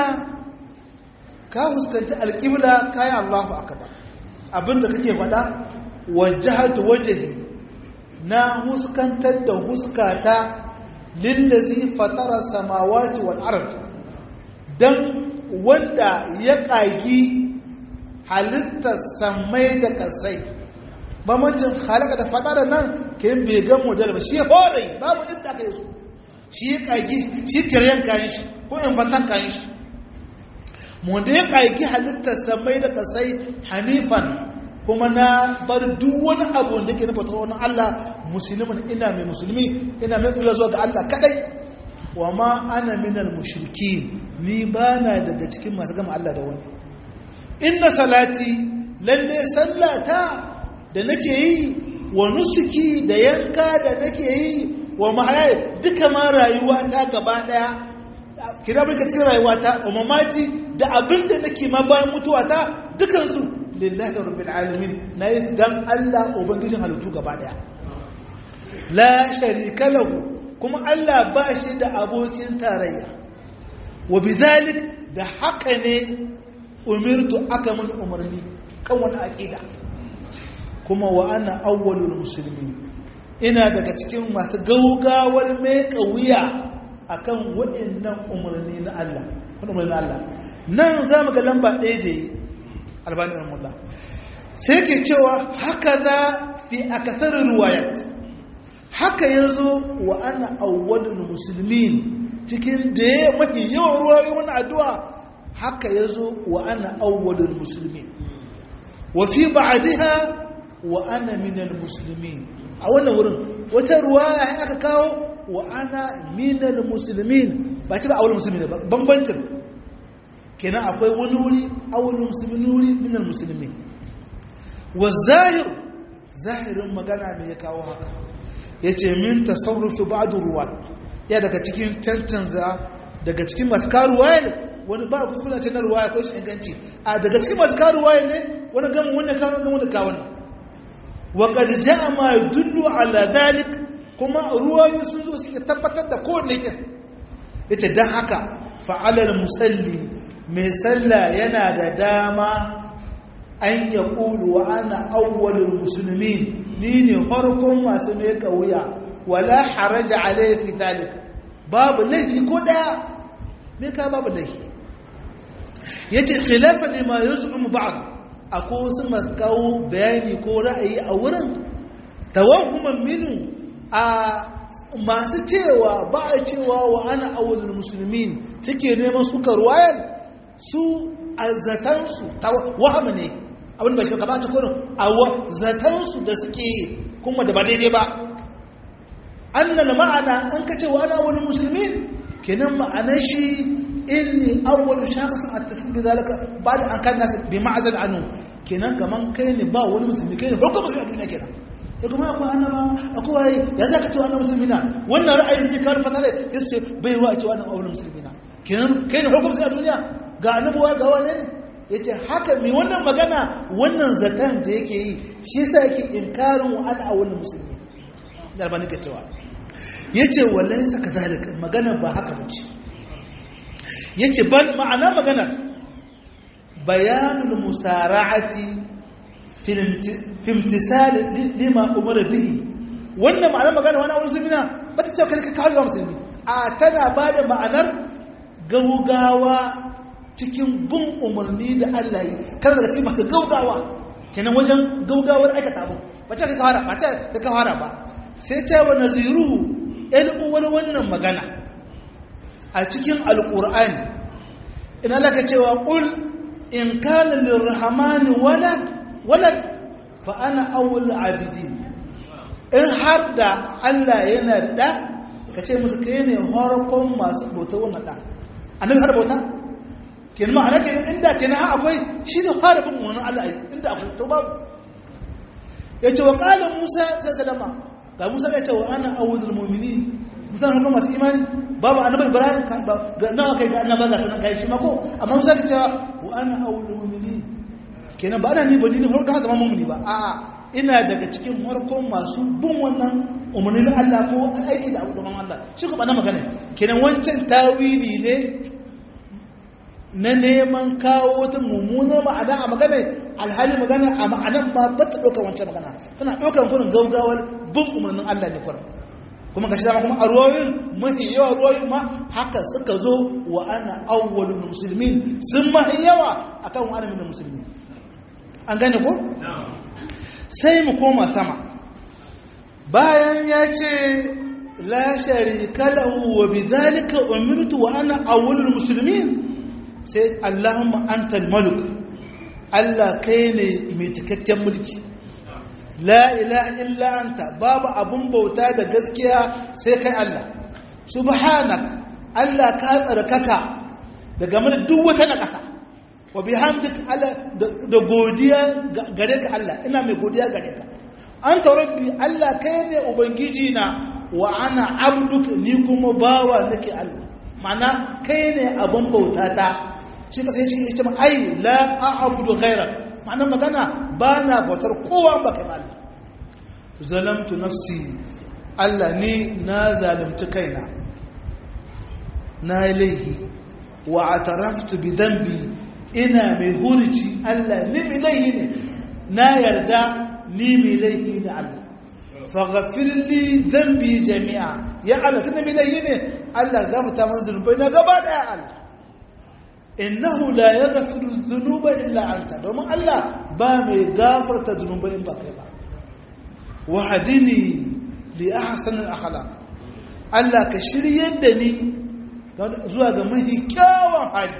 ka huskanci alƙibla kayan Allahu akbar abinda kake faɗa wajahatu wajhi na huskantar da huskata lillazi fatara samawati wal ard dan wanda ya ƙagi halittar samai da kasai bambancin halaka da fatara nan ke bai gan model ba shi hore babu inda aka yi su shi ya ƙagi shi kiryan kayan shi ko infantan kayan shi wanda ya ƙagi halittar samai da kasai hanifan kuma na bar duk wani abu da ke nufa wani Allah musulmin ina mai musulmi ina mai ƙuya zuwa ga Allah kadai wa ma ana minal mushriki ni ba na daga cikin masu gama Allah da wani inna salati lalle sallata da nake yi wa nusuki da yanka da nake yi wa mahaya duka ma rayuwa ta gaba daya kira bai cikin rayuwa ta wa mamati da abin da nake ma bayan mutuwa ta dukansu lillahi rabbil alamin na yi dan Allah ubangijin halittu gaba daya la sharika lahu kuma Allah ba shi da abokin tarayya wa bidhalik da haka ne umirtu aka mun umarni kan wani aqida kuma wa ana awwalul muslimin ina daga cikin masu gaugawar mai kauya akan waɗannan umarni na Allah umarni na Allah nan zamu ga lamba ɗaya da albani rahimahullah sai ke cewa haka za fi akasar ruwayat haka yazo wa ana awwalul muslimin cikin da ya mafi yawan ruwayoyi wani addu'a haka yazo wa ana awwalul muslimin wa fi ba'daha wa ana minal muslimin a wannan wurin wata ruwaya aka kawo wa ana minal muslimin ba ce ba awwalul muslimin ba bambancin kenan akwai wani wuri awalin musulmi wuri minal musulmi wa zahir zahirin magana mai ya kawo haka ya ce min tasarrufi ba'du ruwa ya daga cikin cancanza daga cikin masu karuwa ne wani ba kuskula ce na ruwaya ko shi inganci a daga cikin masu karuwa ne wani gama wani kawo gama wani kawo wa qad ja'a ma yadullu ala dhalik kuma ruwayoyi sun zo suke tabbatar da kowanne kin yace dan haka fa'alal musalli mai sallah yana da dama an ya ƙulu wa ana awwalin musulmi ni ne harkon masu mai ƙauya wala haraja alaifi talik babu laifi ko ɗaya mai ka babu laifi ya ce khilafa ne ma yanzu mu ba'ad akwai wasu masu kawo bayani ko ra'ayi a wurin tawahuman minu a masu cewa ba a cewa wa ana awwalin musulmin suke neman suka ruwayar su a zatansu ta wahama ne abin ba shi ka bata kurin a zatansu da suke kuma da ba daidai ba annal ma'ana an ka ce wa ana wani musulmi kenan ma'anar shi inni awwalu shakhsin at-tasbih bi zalika ba'da an kan nasu bi ma'azal anu kenan kaman kai ne ba wani musulmi kai ne farko musulmi a duniya kenan ya kuma akwai annaba akwai waye ya zaka ce wannan musulmi na wannan ra'ayin zai kawo fasara ya ce bai wa ce wannan awwalu musulmi na kenan kai ne farko musulmi a duniya ga annabuwa ga wane ne ya ce haka mai wannan magana wannan zaton da yake yi shi sa yake inkarin wa ana wani musulmi da albani ka cewa ya ce wallai saka zalika magana ba haka ba ce ya ce ban ma'ana magana bayanul musara'ati fimtisali lima umar bihi wannan ma'ana magana wani wani musulmi na ba ta cewa kai ka kawo musulmi a tana ba da ma'anar gaugawa cikin bin umarni da Allah yi kar daga cikin masu gaugawa kenan wajen gaugawar aikata abu ba ce ka kawara ba ce ka kawara ba sai ta wa naziru ɗan wani wannan magana a cikin alƙur'ani ina laka cewa ƙul in kana lirrahmani walad walad fa ana awwal abidin in har da Allah yana da ɗa ka ce musu kai ne horakon masu bauta wannan ɗa annabi har bauta kenan ma'ana kenan inda kenan ha akwai shi zai fara bin wani Allah inda akwai to babu ya ce wa qala Musa sai salama ga Musa ya ce wa ana awwalul mu'minin Musa ne masu imani babu annabi Ibrahim kan ba ga nawa kai ga annaba ga sanan kai shi mako amma Musa ya ce wa ana awwalul mu'minin kenan ba ana ni ba ni ne farko zama mu'mini ba a'a ina daga cikin harkon masu bin wannan umarnin Allah ko aiki da abubuwan Allah shi kuma na magana kenan wancan tawili ne na neman kawo wata mummunar ma'ana a magana alhali magana a ma'anan ma ba ta ɗaukar wancan magana tana ɗaukar kurin gaugawar bin umarnin Allah ne kurin kuma ga shi dama kuma a ruwayoyin mafi yawa ruwayoyin ma haka suka zo wa ana awwalul musulmin sun mafi yawa akan wa ana min musulmi an gane ko sai mu koma sama bayan ya ce la sharika lahu wa bidhalika umirtu wa ana awwalul muslimin sai allahumma antal malik Allah kai ne mai cikakken mulki la ilaha illa anta babu abun bauta da gaskiya sai kai Allah subhanak Allah ka tsarkaka daga mana duk wata na ƙasa wa bihamdik Allah da godiya gare ka Allah ina mai godiya gare ka anta rabbi Allah kai ne ubangiji na wa ana abduk ni kuma bawa nake Allah ma'ana kai ne abun bauta ta shi ka sai shi ce ai la a'budu ghairak ma'ana magana ba na bautar kowa ba kai Allah zalamtu nafsi Allah ni na zalimci kaina na laihi wa ataraftu bi dhanbi ina mai hurci Allah ni mai laihi ne na yarda ni mai laihi ne Allah faghfir li dhanbi jami'a ya Allah tunda mai laihi ne Allah gafarta min zunubai na gaba daya Allah innahu la yaghfiru dhunuba illa anta domin Allah ba mai gafarta zunubai in ba kai ba wahadini li ahsan al akhlaq Allah ka shiryar da ni zuwa ga mafi kyawun hali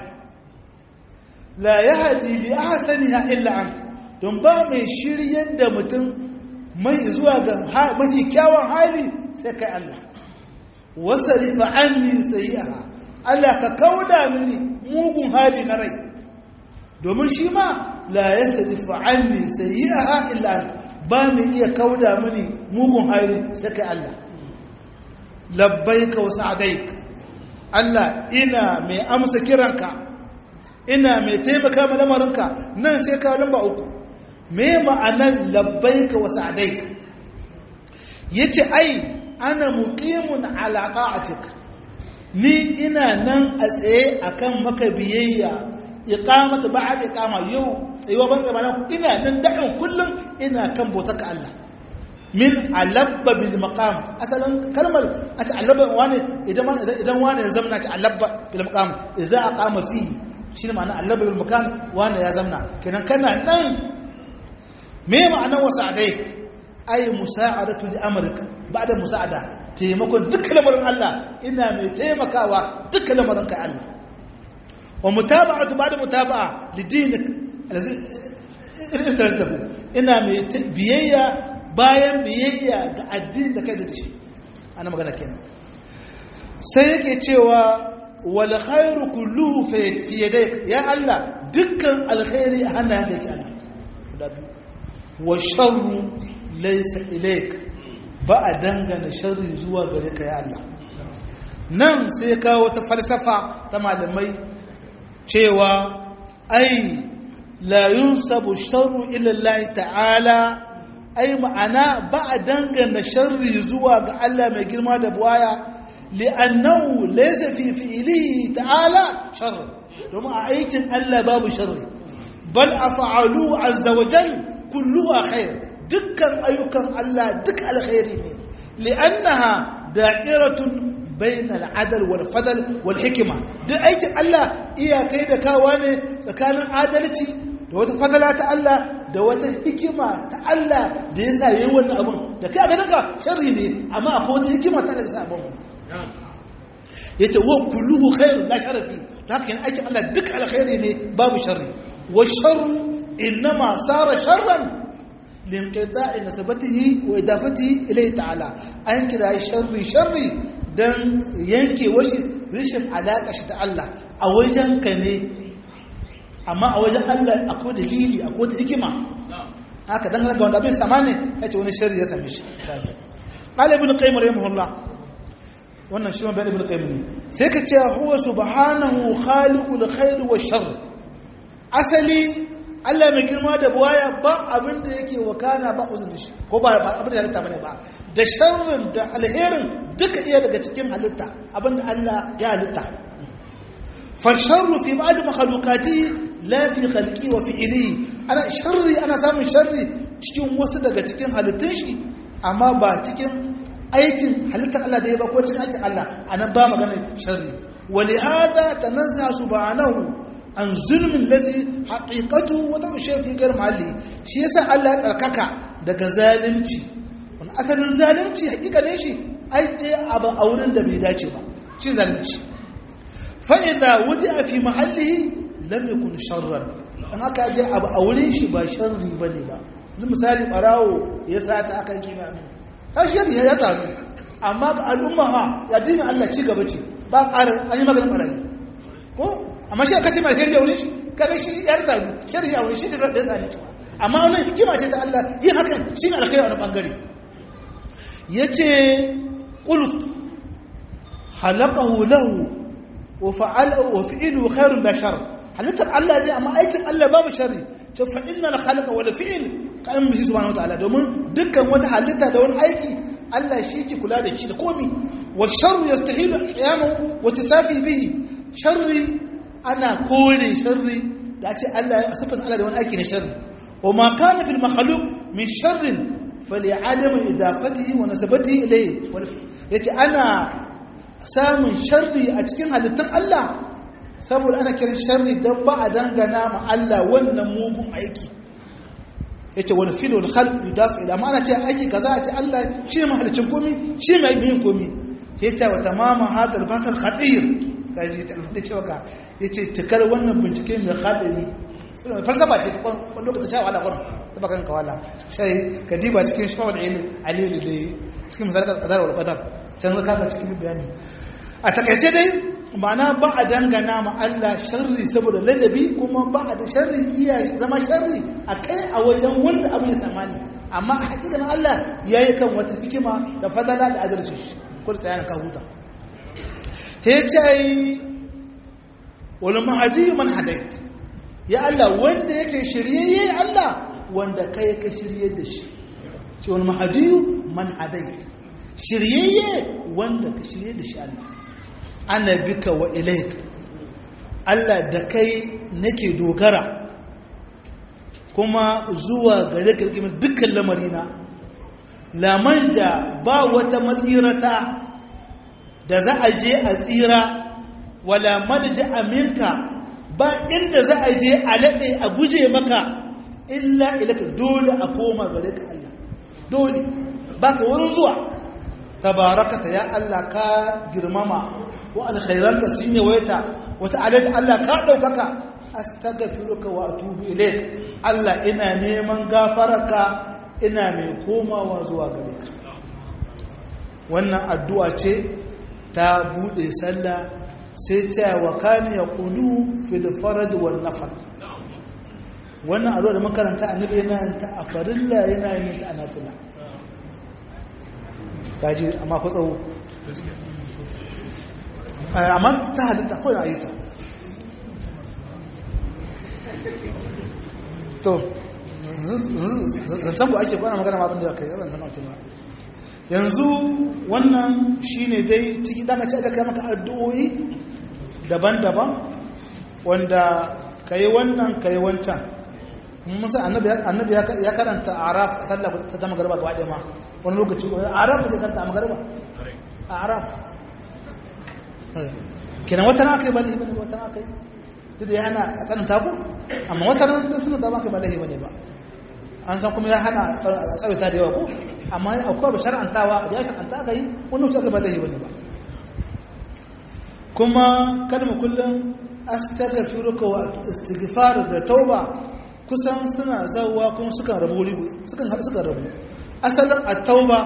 la yahdi li ahsaniha illa anta don ba mai shiryar da mutum mai zuwa ga mafi kyawun hali sai kai Allah wasarifa anni sayyi'aha Allah ka kauda mini mugun hali na rai domin shi ma la yasrifu anni sayyi'aha illa anta ba mu iya kauda mini mugun hali sai kai Allah labbaika wa sa'daik Allah ina mai amsa kiranka ina mai taimaka ma lamarinka nan sai ka lamba uku me ma'anar labbaika wa sa'daik yace ai ana muqimun ala ta'atik ni ina nan a tsaye akan maka biyayya iqamata ba'da iqama yau tsayuwa ban tsaye mana ina nan da'in kullum ina kan bauta ka Allah min alabba bil maqam asalan kalmar ata alabba wani idan wani idan wani ya zamna ta alabba bil maqam idza aqama fi shine ma'ana alabba bil maqam wani ya zamna kenan kana nan me ma'anar wasa'adai ay musa'adatu li amrika ba'da musa'ada taimakon dukkan lamarin Allah ina mai taimakawa dukkan lamarin kai Allah wa mutaba'atu ba'da mutaba'a lidinik allazi irtalahu ina mai biyayya bayan biyayya ga addinin da kai da shi ana magana kenan sai yake cewa wal khairu kulluhu fi yadayk ya Allah dukkan alkhairi a hannayen da yake Allah guda biyu wa sharru laysa ilayk ba a dangana sharri zuwa gare ka ya Allah nan sai kawo wata falsafa ta malamai cewa ai la yunsabu sharru ila Allah ta'ala ai ma'ana ba a dangana sharri zuwa ga Allah mai girma da buwaya li'annahu laysa fi fi'lihi ta'ala sharr domin a aikin Allah babu sharri bal af'alu azza wa jal kulluha khair dukkan ayyukan Allah duk alkhairi ne li'annaha da'iratun bain al'adal wal fadl wal hikma duk aikin Allah iyakai da kawa ne tsakanin adalci da wata fadala ta Allah da wata hikima ta Allah da ya sa yayin wannan abun da kai a ganin ka sharri ne amma akwai wata hikima ta da sa abun yace wa kulluhu khairu la sharafi haka yana aikin Allah duk alkhairi ne babu sharri wa sharru innama sara sharran linqita'i nasabatihi wa idafatihi ilayhi ta'ala an kira sharri sharri dan yanke washi rishin alaka shi ta Allah a wajen ka ne amma a wajen Allah akwai dalili akwai wata hikima haka dan ga wanda bai samane yace wani sharri ya same shi qala ibn qayyim rahimahullah wannan shi ma ibn qayyim ne sai ka ce huwa subhanahu khaliqul khair wa shar asali Allah mai girma da buwaya ba abin da yake wakana ba uzun da shi ko ba abin da halitta bane ba da sharrin da alherin duka iya daga cikin halitta abin da Allah ya halitta fa sharru fi ba'd makhluqati la fi khalqi wa fi'li ana sharri ana samun sharri cikin wasu daga cikin halittun shi amma ba cikin aikin halittar Allah da ya ba ko cikin aikin Allah anan ba magana sharri ولهذا تنزه سبحانه an zulmin lazi haƙiƙatu wata ushe fi gar mahalli shi yasa Allah ya tsarkaka daga zalunci wani asalin zalunci haƙiƙa ne shi aje abu a wurin da bai dace ba shi zalunci fa'iza wuji a fi mahalli lam yakun sharran an aka aje abu a wurin shi ba sharri ba ne ba yanzu misali ɓarawo ya sata akan kima min kashi yadda ya sami amma ga al'umma ha ya dina Allah ci gaba ce ba ƙarar an yi maganin ɓarayi ko amma shi aka ce mai alheri a wurin shi kaga shi yar zalu sharri a wurin shi da da zane ta amma wannan hikima ce ta Allah yin hakan shi ne alkhairi a wani bangare yace qult halaqahu lahu wa fa'ala wa fi'lu khairun da shar halittar Allah ce amma aikin Allah babu sharri to fa innal khalaqa wal fi'l qam bihi subhanahu wa ta'ala domin dukkan wata halitta da wani aiki Allah shi ke kula da shi da komi wa sharru yastahilu qiyamu wa tasafi bihi sharri ana kore sharri da ce Allah ya sifata Allah da wani aiki na sharri wa ma kana fil makhluq min sharrin fali adam idafatihi wa nasabatihi ilayhi wal yace ana samun sharri a cikin halittun Allah saboda ana kiran sharri dan ba a dangana ma Allah wannan mugun aiki yace wal fil wal khalq yudafa ila ma'ana ce aiki kaza a ce Allah shi mahalicin komi shi mai yin komi yace wa tamama hadal bakal khatir kaji ta da cewa ka yace tikar wannan bincike mai hadari falsafa ce ta kwan lokacin sha wala kwan ta bakan kawala sai ka diba cikin shawar ilmi alili da cikin misalin kadar wal qadar can zaka ga cikin bayani a takaice dai ma'ana ba a dangana ma Allah sharri saboda ladabi kuma ba a da sharri iya zama sharri a kai a wajen wanda abin ya samani amma a hakikan Allah ya yi kan wata hikima da fadala da adalci ko da tsayanin ka huta hecai wani mahadi man hadait ya Allah wanda yake shiryayye Allah wanda kai ka shirye da shi ce wani mahadi man hadait shiryayye wanda ka shirye da shi Allah ana bika wa ilaik Allah da kai nake dogara kuma zuwa gare ka dukkan lamarina lamanja ba wata matsirata da za a je a tsira wala marja aminka ba inda za a je a laɗe a guje maka illa ilaka dole a koma gare ka Allah dole ba ka wurin zuwa tabarakata ya Allah ka girmama wa alkhairanka sun yawaita wata alad Allah ka ɗaukaka astaghfiruka wa atubu ilayk Allah ina neman gafararka ina mai komawa zuwa gare ka wannan addu'a ce ta bude sallah sai ta wa kana yaqulu fil farad wal nafal wannan addu'a da makaranta annabi yana ta a farilla yana yin ta a nafila kaji amma ku tsawo amma ta halitta ko da ayyuta to zancen ku ake kwana magana abin da kai yaban zama ba yanzu wannan shine dai ciki dama ce aka kai maka addu'o'i daban-daban wanda kai wannan kai wancan musa annabi ya karanta araf sallah ta zama garba gaba ɗaya ma wani lokaci araf da karanta a magarba araf kenan wata na aka yi balahi bane wata na aka yi duk da ya hana a tsanin taku amma wata na da suna da aka yi balahi bane ba an san kuma ya hana a tsawaita da yawa ko amma akwai ba shar'antawa da ya shar'anta aka yi wani wuce aka yi balahi bane ba kuma kalma kullum astaghfiruka wa istighfar da tauba kusan suna zawwa kuma sukan rabu wuri sukan haɗu sukan rabu asalin at-tauba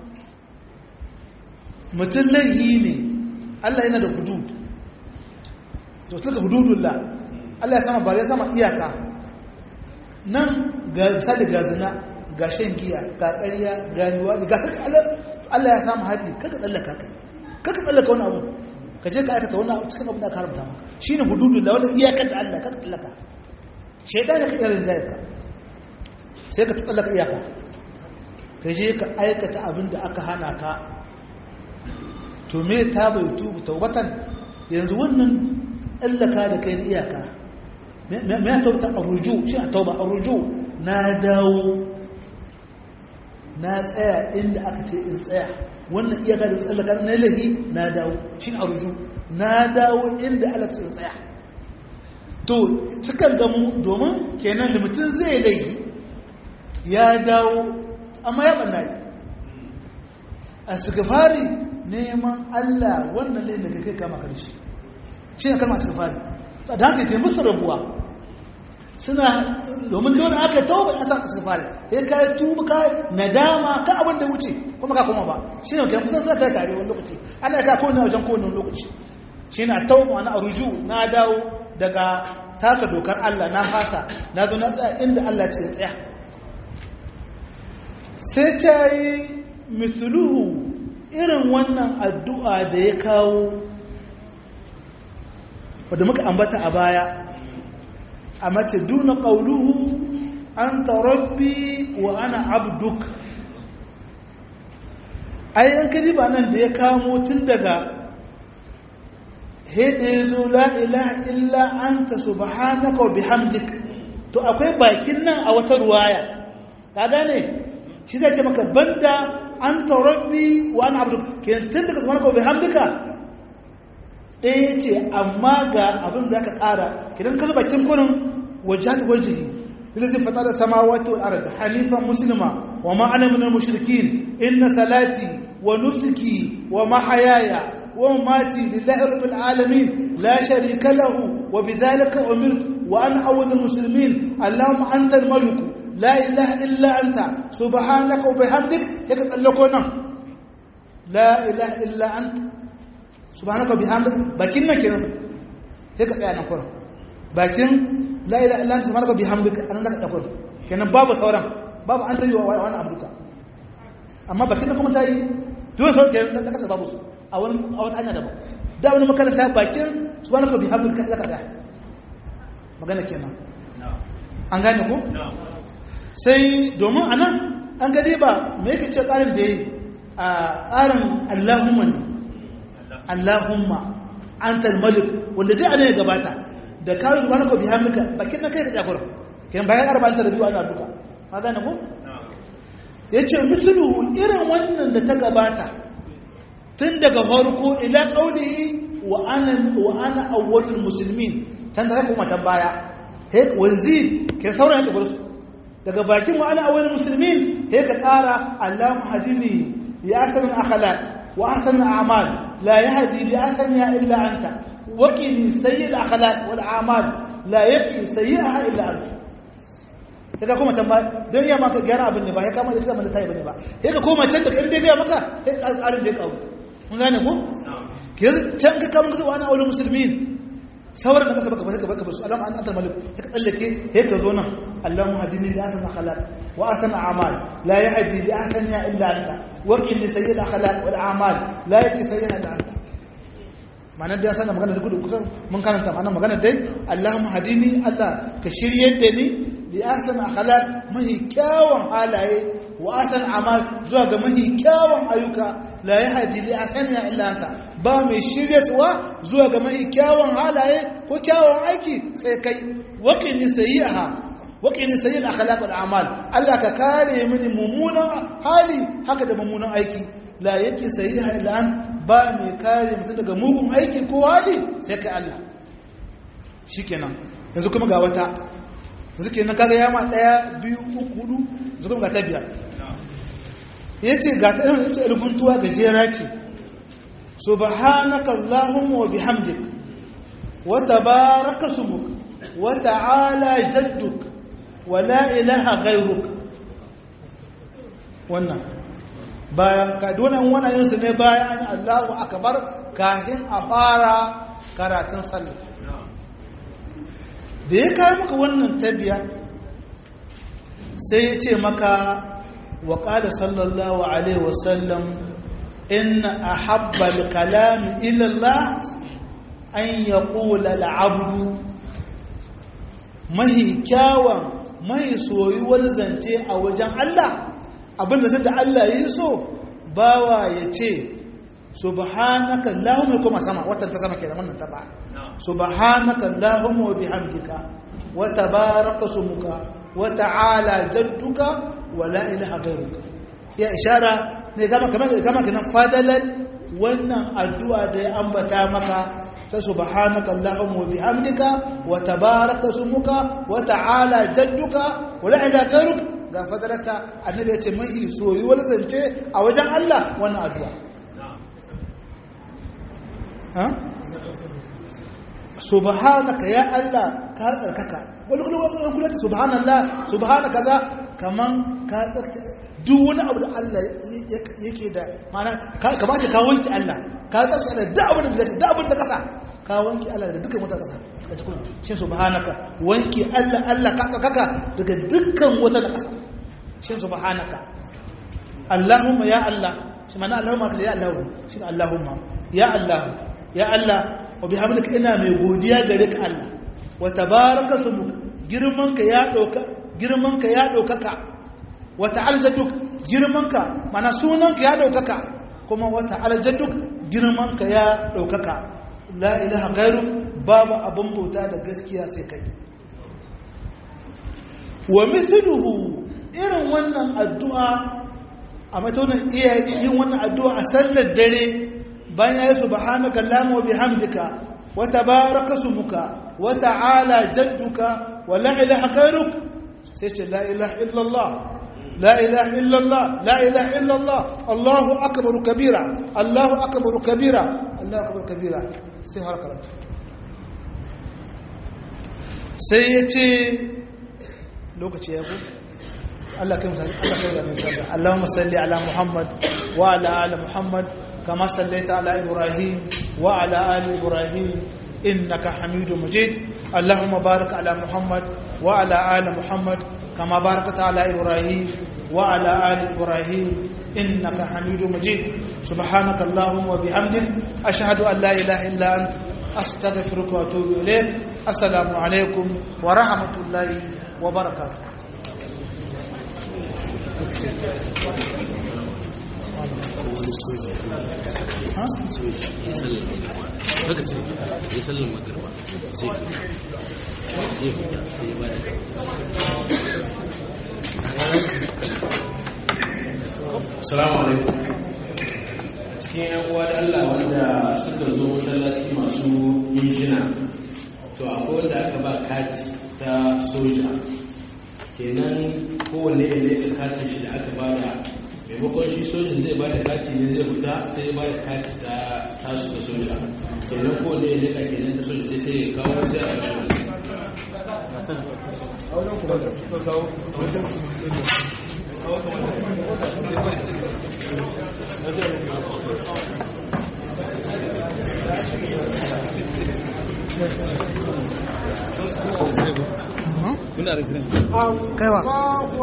mutum laihi ne Allah yana da hudud to tilka hududullah Allah ya sama bare ya sama iyaka nan ga misali ga zina ga shan giya ga ƙarya ga liwadi ga saka Allah ya sama haddi kaga tsallaka kai kaga tsallaka wani abu ka je ka aikata wani abu cikin abin da ka haramta maka shine hududullah wannan iyakar da Allah kaga tsallaka shaidan ya kai rinjaye ka sai ka tsallaka iyaka ka je ka aikata abin da aka hana ka to me ta bai tubu taubatan yanzu wannan tsallaka da kai na iyaka me ya tauta a ruju shi a tauba a ruju na dawo na tsaya inda aka ce in tsaya wannan iyaka da tsallaka na lahi na dawo shi a ruju na dawo inda aka ce in tsaya to cikin gamu domin kenan limitin zai laihi ya dawo amma ya ɓanna yi a sigafari neman allah wannan laifin da kai kama karshe shi ne kalmar sigafari da haka ke musu rabuwa suna domin dole aka tauba a sa sigafari ya kai tuba ka nadama ka abin da wuce kuma ka koma ba shi ne kai kusan suna kai tare wani lokaci ana ka kowane wajen kowane lokaci shi ne a tauba wani aruju na dawo daga taka dokar allah na fasa na zo na tsaya inda allah ce tsaya sai ta yi misluhu irin wannan addu'a da ya kawo wadda muka ambata a baya a mace duna ƙauluhu an tarabbi wa ana abduk ayyan kaliba nan da ya kamo tun daga haida ya zo la'ilaha illa an ta subhanaka wa bihamdik to akwai bakin nan a wata ruwaya ka gane shi zai ce maka banda an taurabbi wa an abu ke tun daga subhanaka wa bihamdika ɗaya ce amma ga abin za ka ƙara kidan ka zuba kin kurin wajhat wajhi الذي فطر السماوات والارض حنيفا مسلما وما انا من المشركين ان صلاتي ونسكي ومحياي ومماتي لله رب العالمين لا شريك له وبذلك امرت وانا اول المسلمين اللهم انت الملك لا إله إلا أنت سبحانك وبحمدك هيك تسألكونا لا إله إلا أنت سبحانك وبحمدك باكينا كنا هيك تسألنا كنا باكين لا إله إلا أنت سبحانك وبحمدك أنا لك أقول كنا باب ثورا باب أنت وأنا عبدك أما باكينا كم تاي دون ثور كنا لك سبابوس أول أول أنا دابا da wani makaranta bakin subhanaka bihamdika zaka ga magana kenan an gane ko sai domin a nan an gade ba mai yake ce ƙarin da ya yi a ƙarin allahumma ne allahumma an talmalik wanda dai ana ya gabata da kawo su wani kobi hamika bakin na kai ka jakura kiran bayan arba'in ta rabiyu ana duka ma gane ko ya ce misulu irin wannan da ta gabata tun daga farko ila ƙaunihi wa ana awwadul musulmin can da kuma can baya wanzir ke sauran ya su daga bakin wa ana awwalul muslimin sai ka ƙara Allahu hadini ya asan akhlaq wa asan a'mal la yahdi li asaniha illa anta wa qini sayyi'al akhlaq wal a'mal la yaqi sayyi'aha illa anta sai ka koma can ba don ya maka gyara abin ne ba ya kama da cika mana tayi bane ba sai ka koma can da kan dai ga maka sai ka ƙarin da ya kawo mun gane ko ke can ka kama ka wa ana awwalul muslimin sauran da kasa baka baka baka basu alama an antar malik ya tsallake ya ka zo nan allahumma hadini li asana akhlaq wa asana a'mal la yahdi li asana illa anta wa qini sayyid akhlaq wal a'mal la yahdi sayyid illa anta ma'anar da sanar magana da gudu kusan mun karanta ma'anar magana dai allahumma hadini allah ka shiryar da ni li asana akhlaq mahi kyawun halaye wa asana a'mal zuwa ga mahi kyawun ayyuka la yahdi li asana illa anta ba mai shiryarwa zuwa ga mai kyawun halaye ko kyawun aiki sai kai waƙini sayi'aha waƙini sayi'al akhlaq wal a'mal Allah ka kare mini mummunan hali haka da mummunan aiki la yake sayi'a illa an ba mai kare mutum daga mugun aiki ko hali sai kai Allah shikenan yanzu kuma ga wata yanzu kenan kaga yama daya biyu uku hudu yanzu kuma ga ta biyar yace ga ta irin rubutuwa gajera ce سبحانك اللهم وبحمدك وتبارك اسمك وتعالى جدك ولا إله غيرك wannan bayan ka donan wannan yin su ne bayan an Allahu akbar kafin a fara karatun sallah da ya kai maka wannan tabiya sai ya ce maka wa qala sallallahu alaihi wasallam إن أحب الكلام إلى الله أن يقول العبد mahi kyawun mahi soyuwar zance a wajen Allah abinda sai da Allah ya so bawa ya ce subhanaka allahumma kuma sama watan ta sama kenan wannan ta ba subhanaka allahumma wa bihamdika wa tabaraka sumuka wa ta'ala jadduka wa la ilaha ghayruka ya ishara ne kama kama kama kinan fadalan wannan addu'a da ya ambata maka ta subhanaka allahumma wa bihamdika wa tabaraka sumuka wa ta'ala jadduka wa la ilaha ghayruka ga fadarata annabi ya ce mai soyuwar zance a wajen Allah wannan addu'a ha subhanaka ya Allah ka tsarkaka wani kuma kula ta subhanallah subhanaka za kaman ka tsarkaka duk wani abu da Allah yake da mana kamata ka wanke Allah ka tsarkaka da duk abin da da abin da kasa ka wanke Allah daga dukkan wata kasa ka tukun shi subhanaka wanke Allah Allah ka tsarkaka daga dukkan wata kasa shi subhanaka Allahumma ya Allah shi mana Allahumma ka ya Allah shi Allahumma ya Allah ya Allah wa bihamdika ina mai godiya gare ka Allah wa tabaraka sumuka girmanka ya dauka girmanka ya daukaka wa ta'ala jadduk girmanka mana sunanka ya daukaka kuma wa ta'ala jadduk girmanka ya daukaka la ilaha ghairu babu abun bauta da gaskiya sai kai wa mithluhu irin wannan addu'a a matonin iya yin wannan addu'a a sallar dare bayan ya yi subhanaka Allahumma wa bihamdika wa tabaraka smuka wa ta'ala jadduka wa la ilaha ghayruk sai ce la ilaha illallah la ilaha illallah la ilaha illallah Allahu akbar kabira Allahu akbar kabira Allahu akbar kabira sai har karatu sai ya ce lokaci ya ku Allah kai misali Allah kai da misali Allahumma salli ala Muhammad wa ala ali Muhammad كما صليت على إبراهيم وعلى آل إبراهيم إنك حميد مجيد اللهم بارك على محمد وعلى آل محمد كما باركت على إبراهيم وعلى آل إبراهيم إنك حميد مجيد سبحانك اللهم وبحمدك أشهد أن لا إله إلا أنت أستغفرك وأتوب إليك السلام عليكم ورحمة الله وبركاته haka sai ya sallar magarba sai zai fita sai ya bada Salamu alaikum. Cikin ‘yan uwa da Allah wanda suka zo masallaci masu injina, to akwai wanda aka ba kati ta soja. Kenan kowane ya leka katin shi da aka ba da maimakon shi sojin zai ba da kati ne zai fita sai ya ba da kati ta tasu da soja. Kenan kowane ya leka kenan ta soja sai ya kawo sai a kashe kuna da kaiwa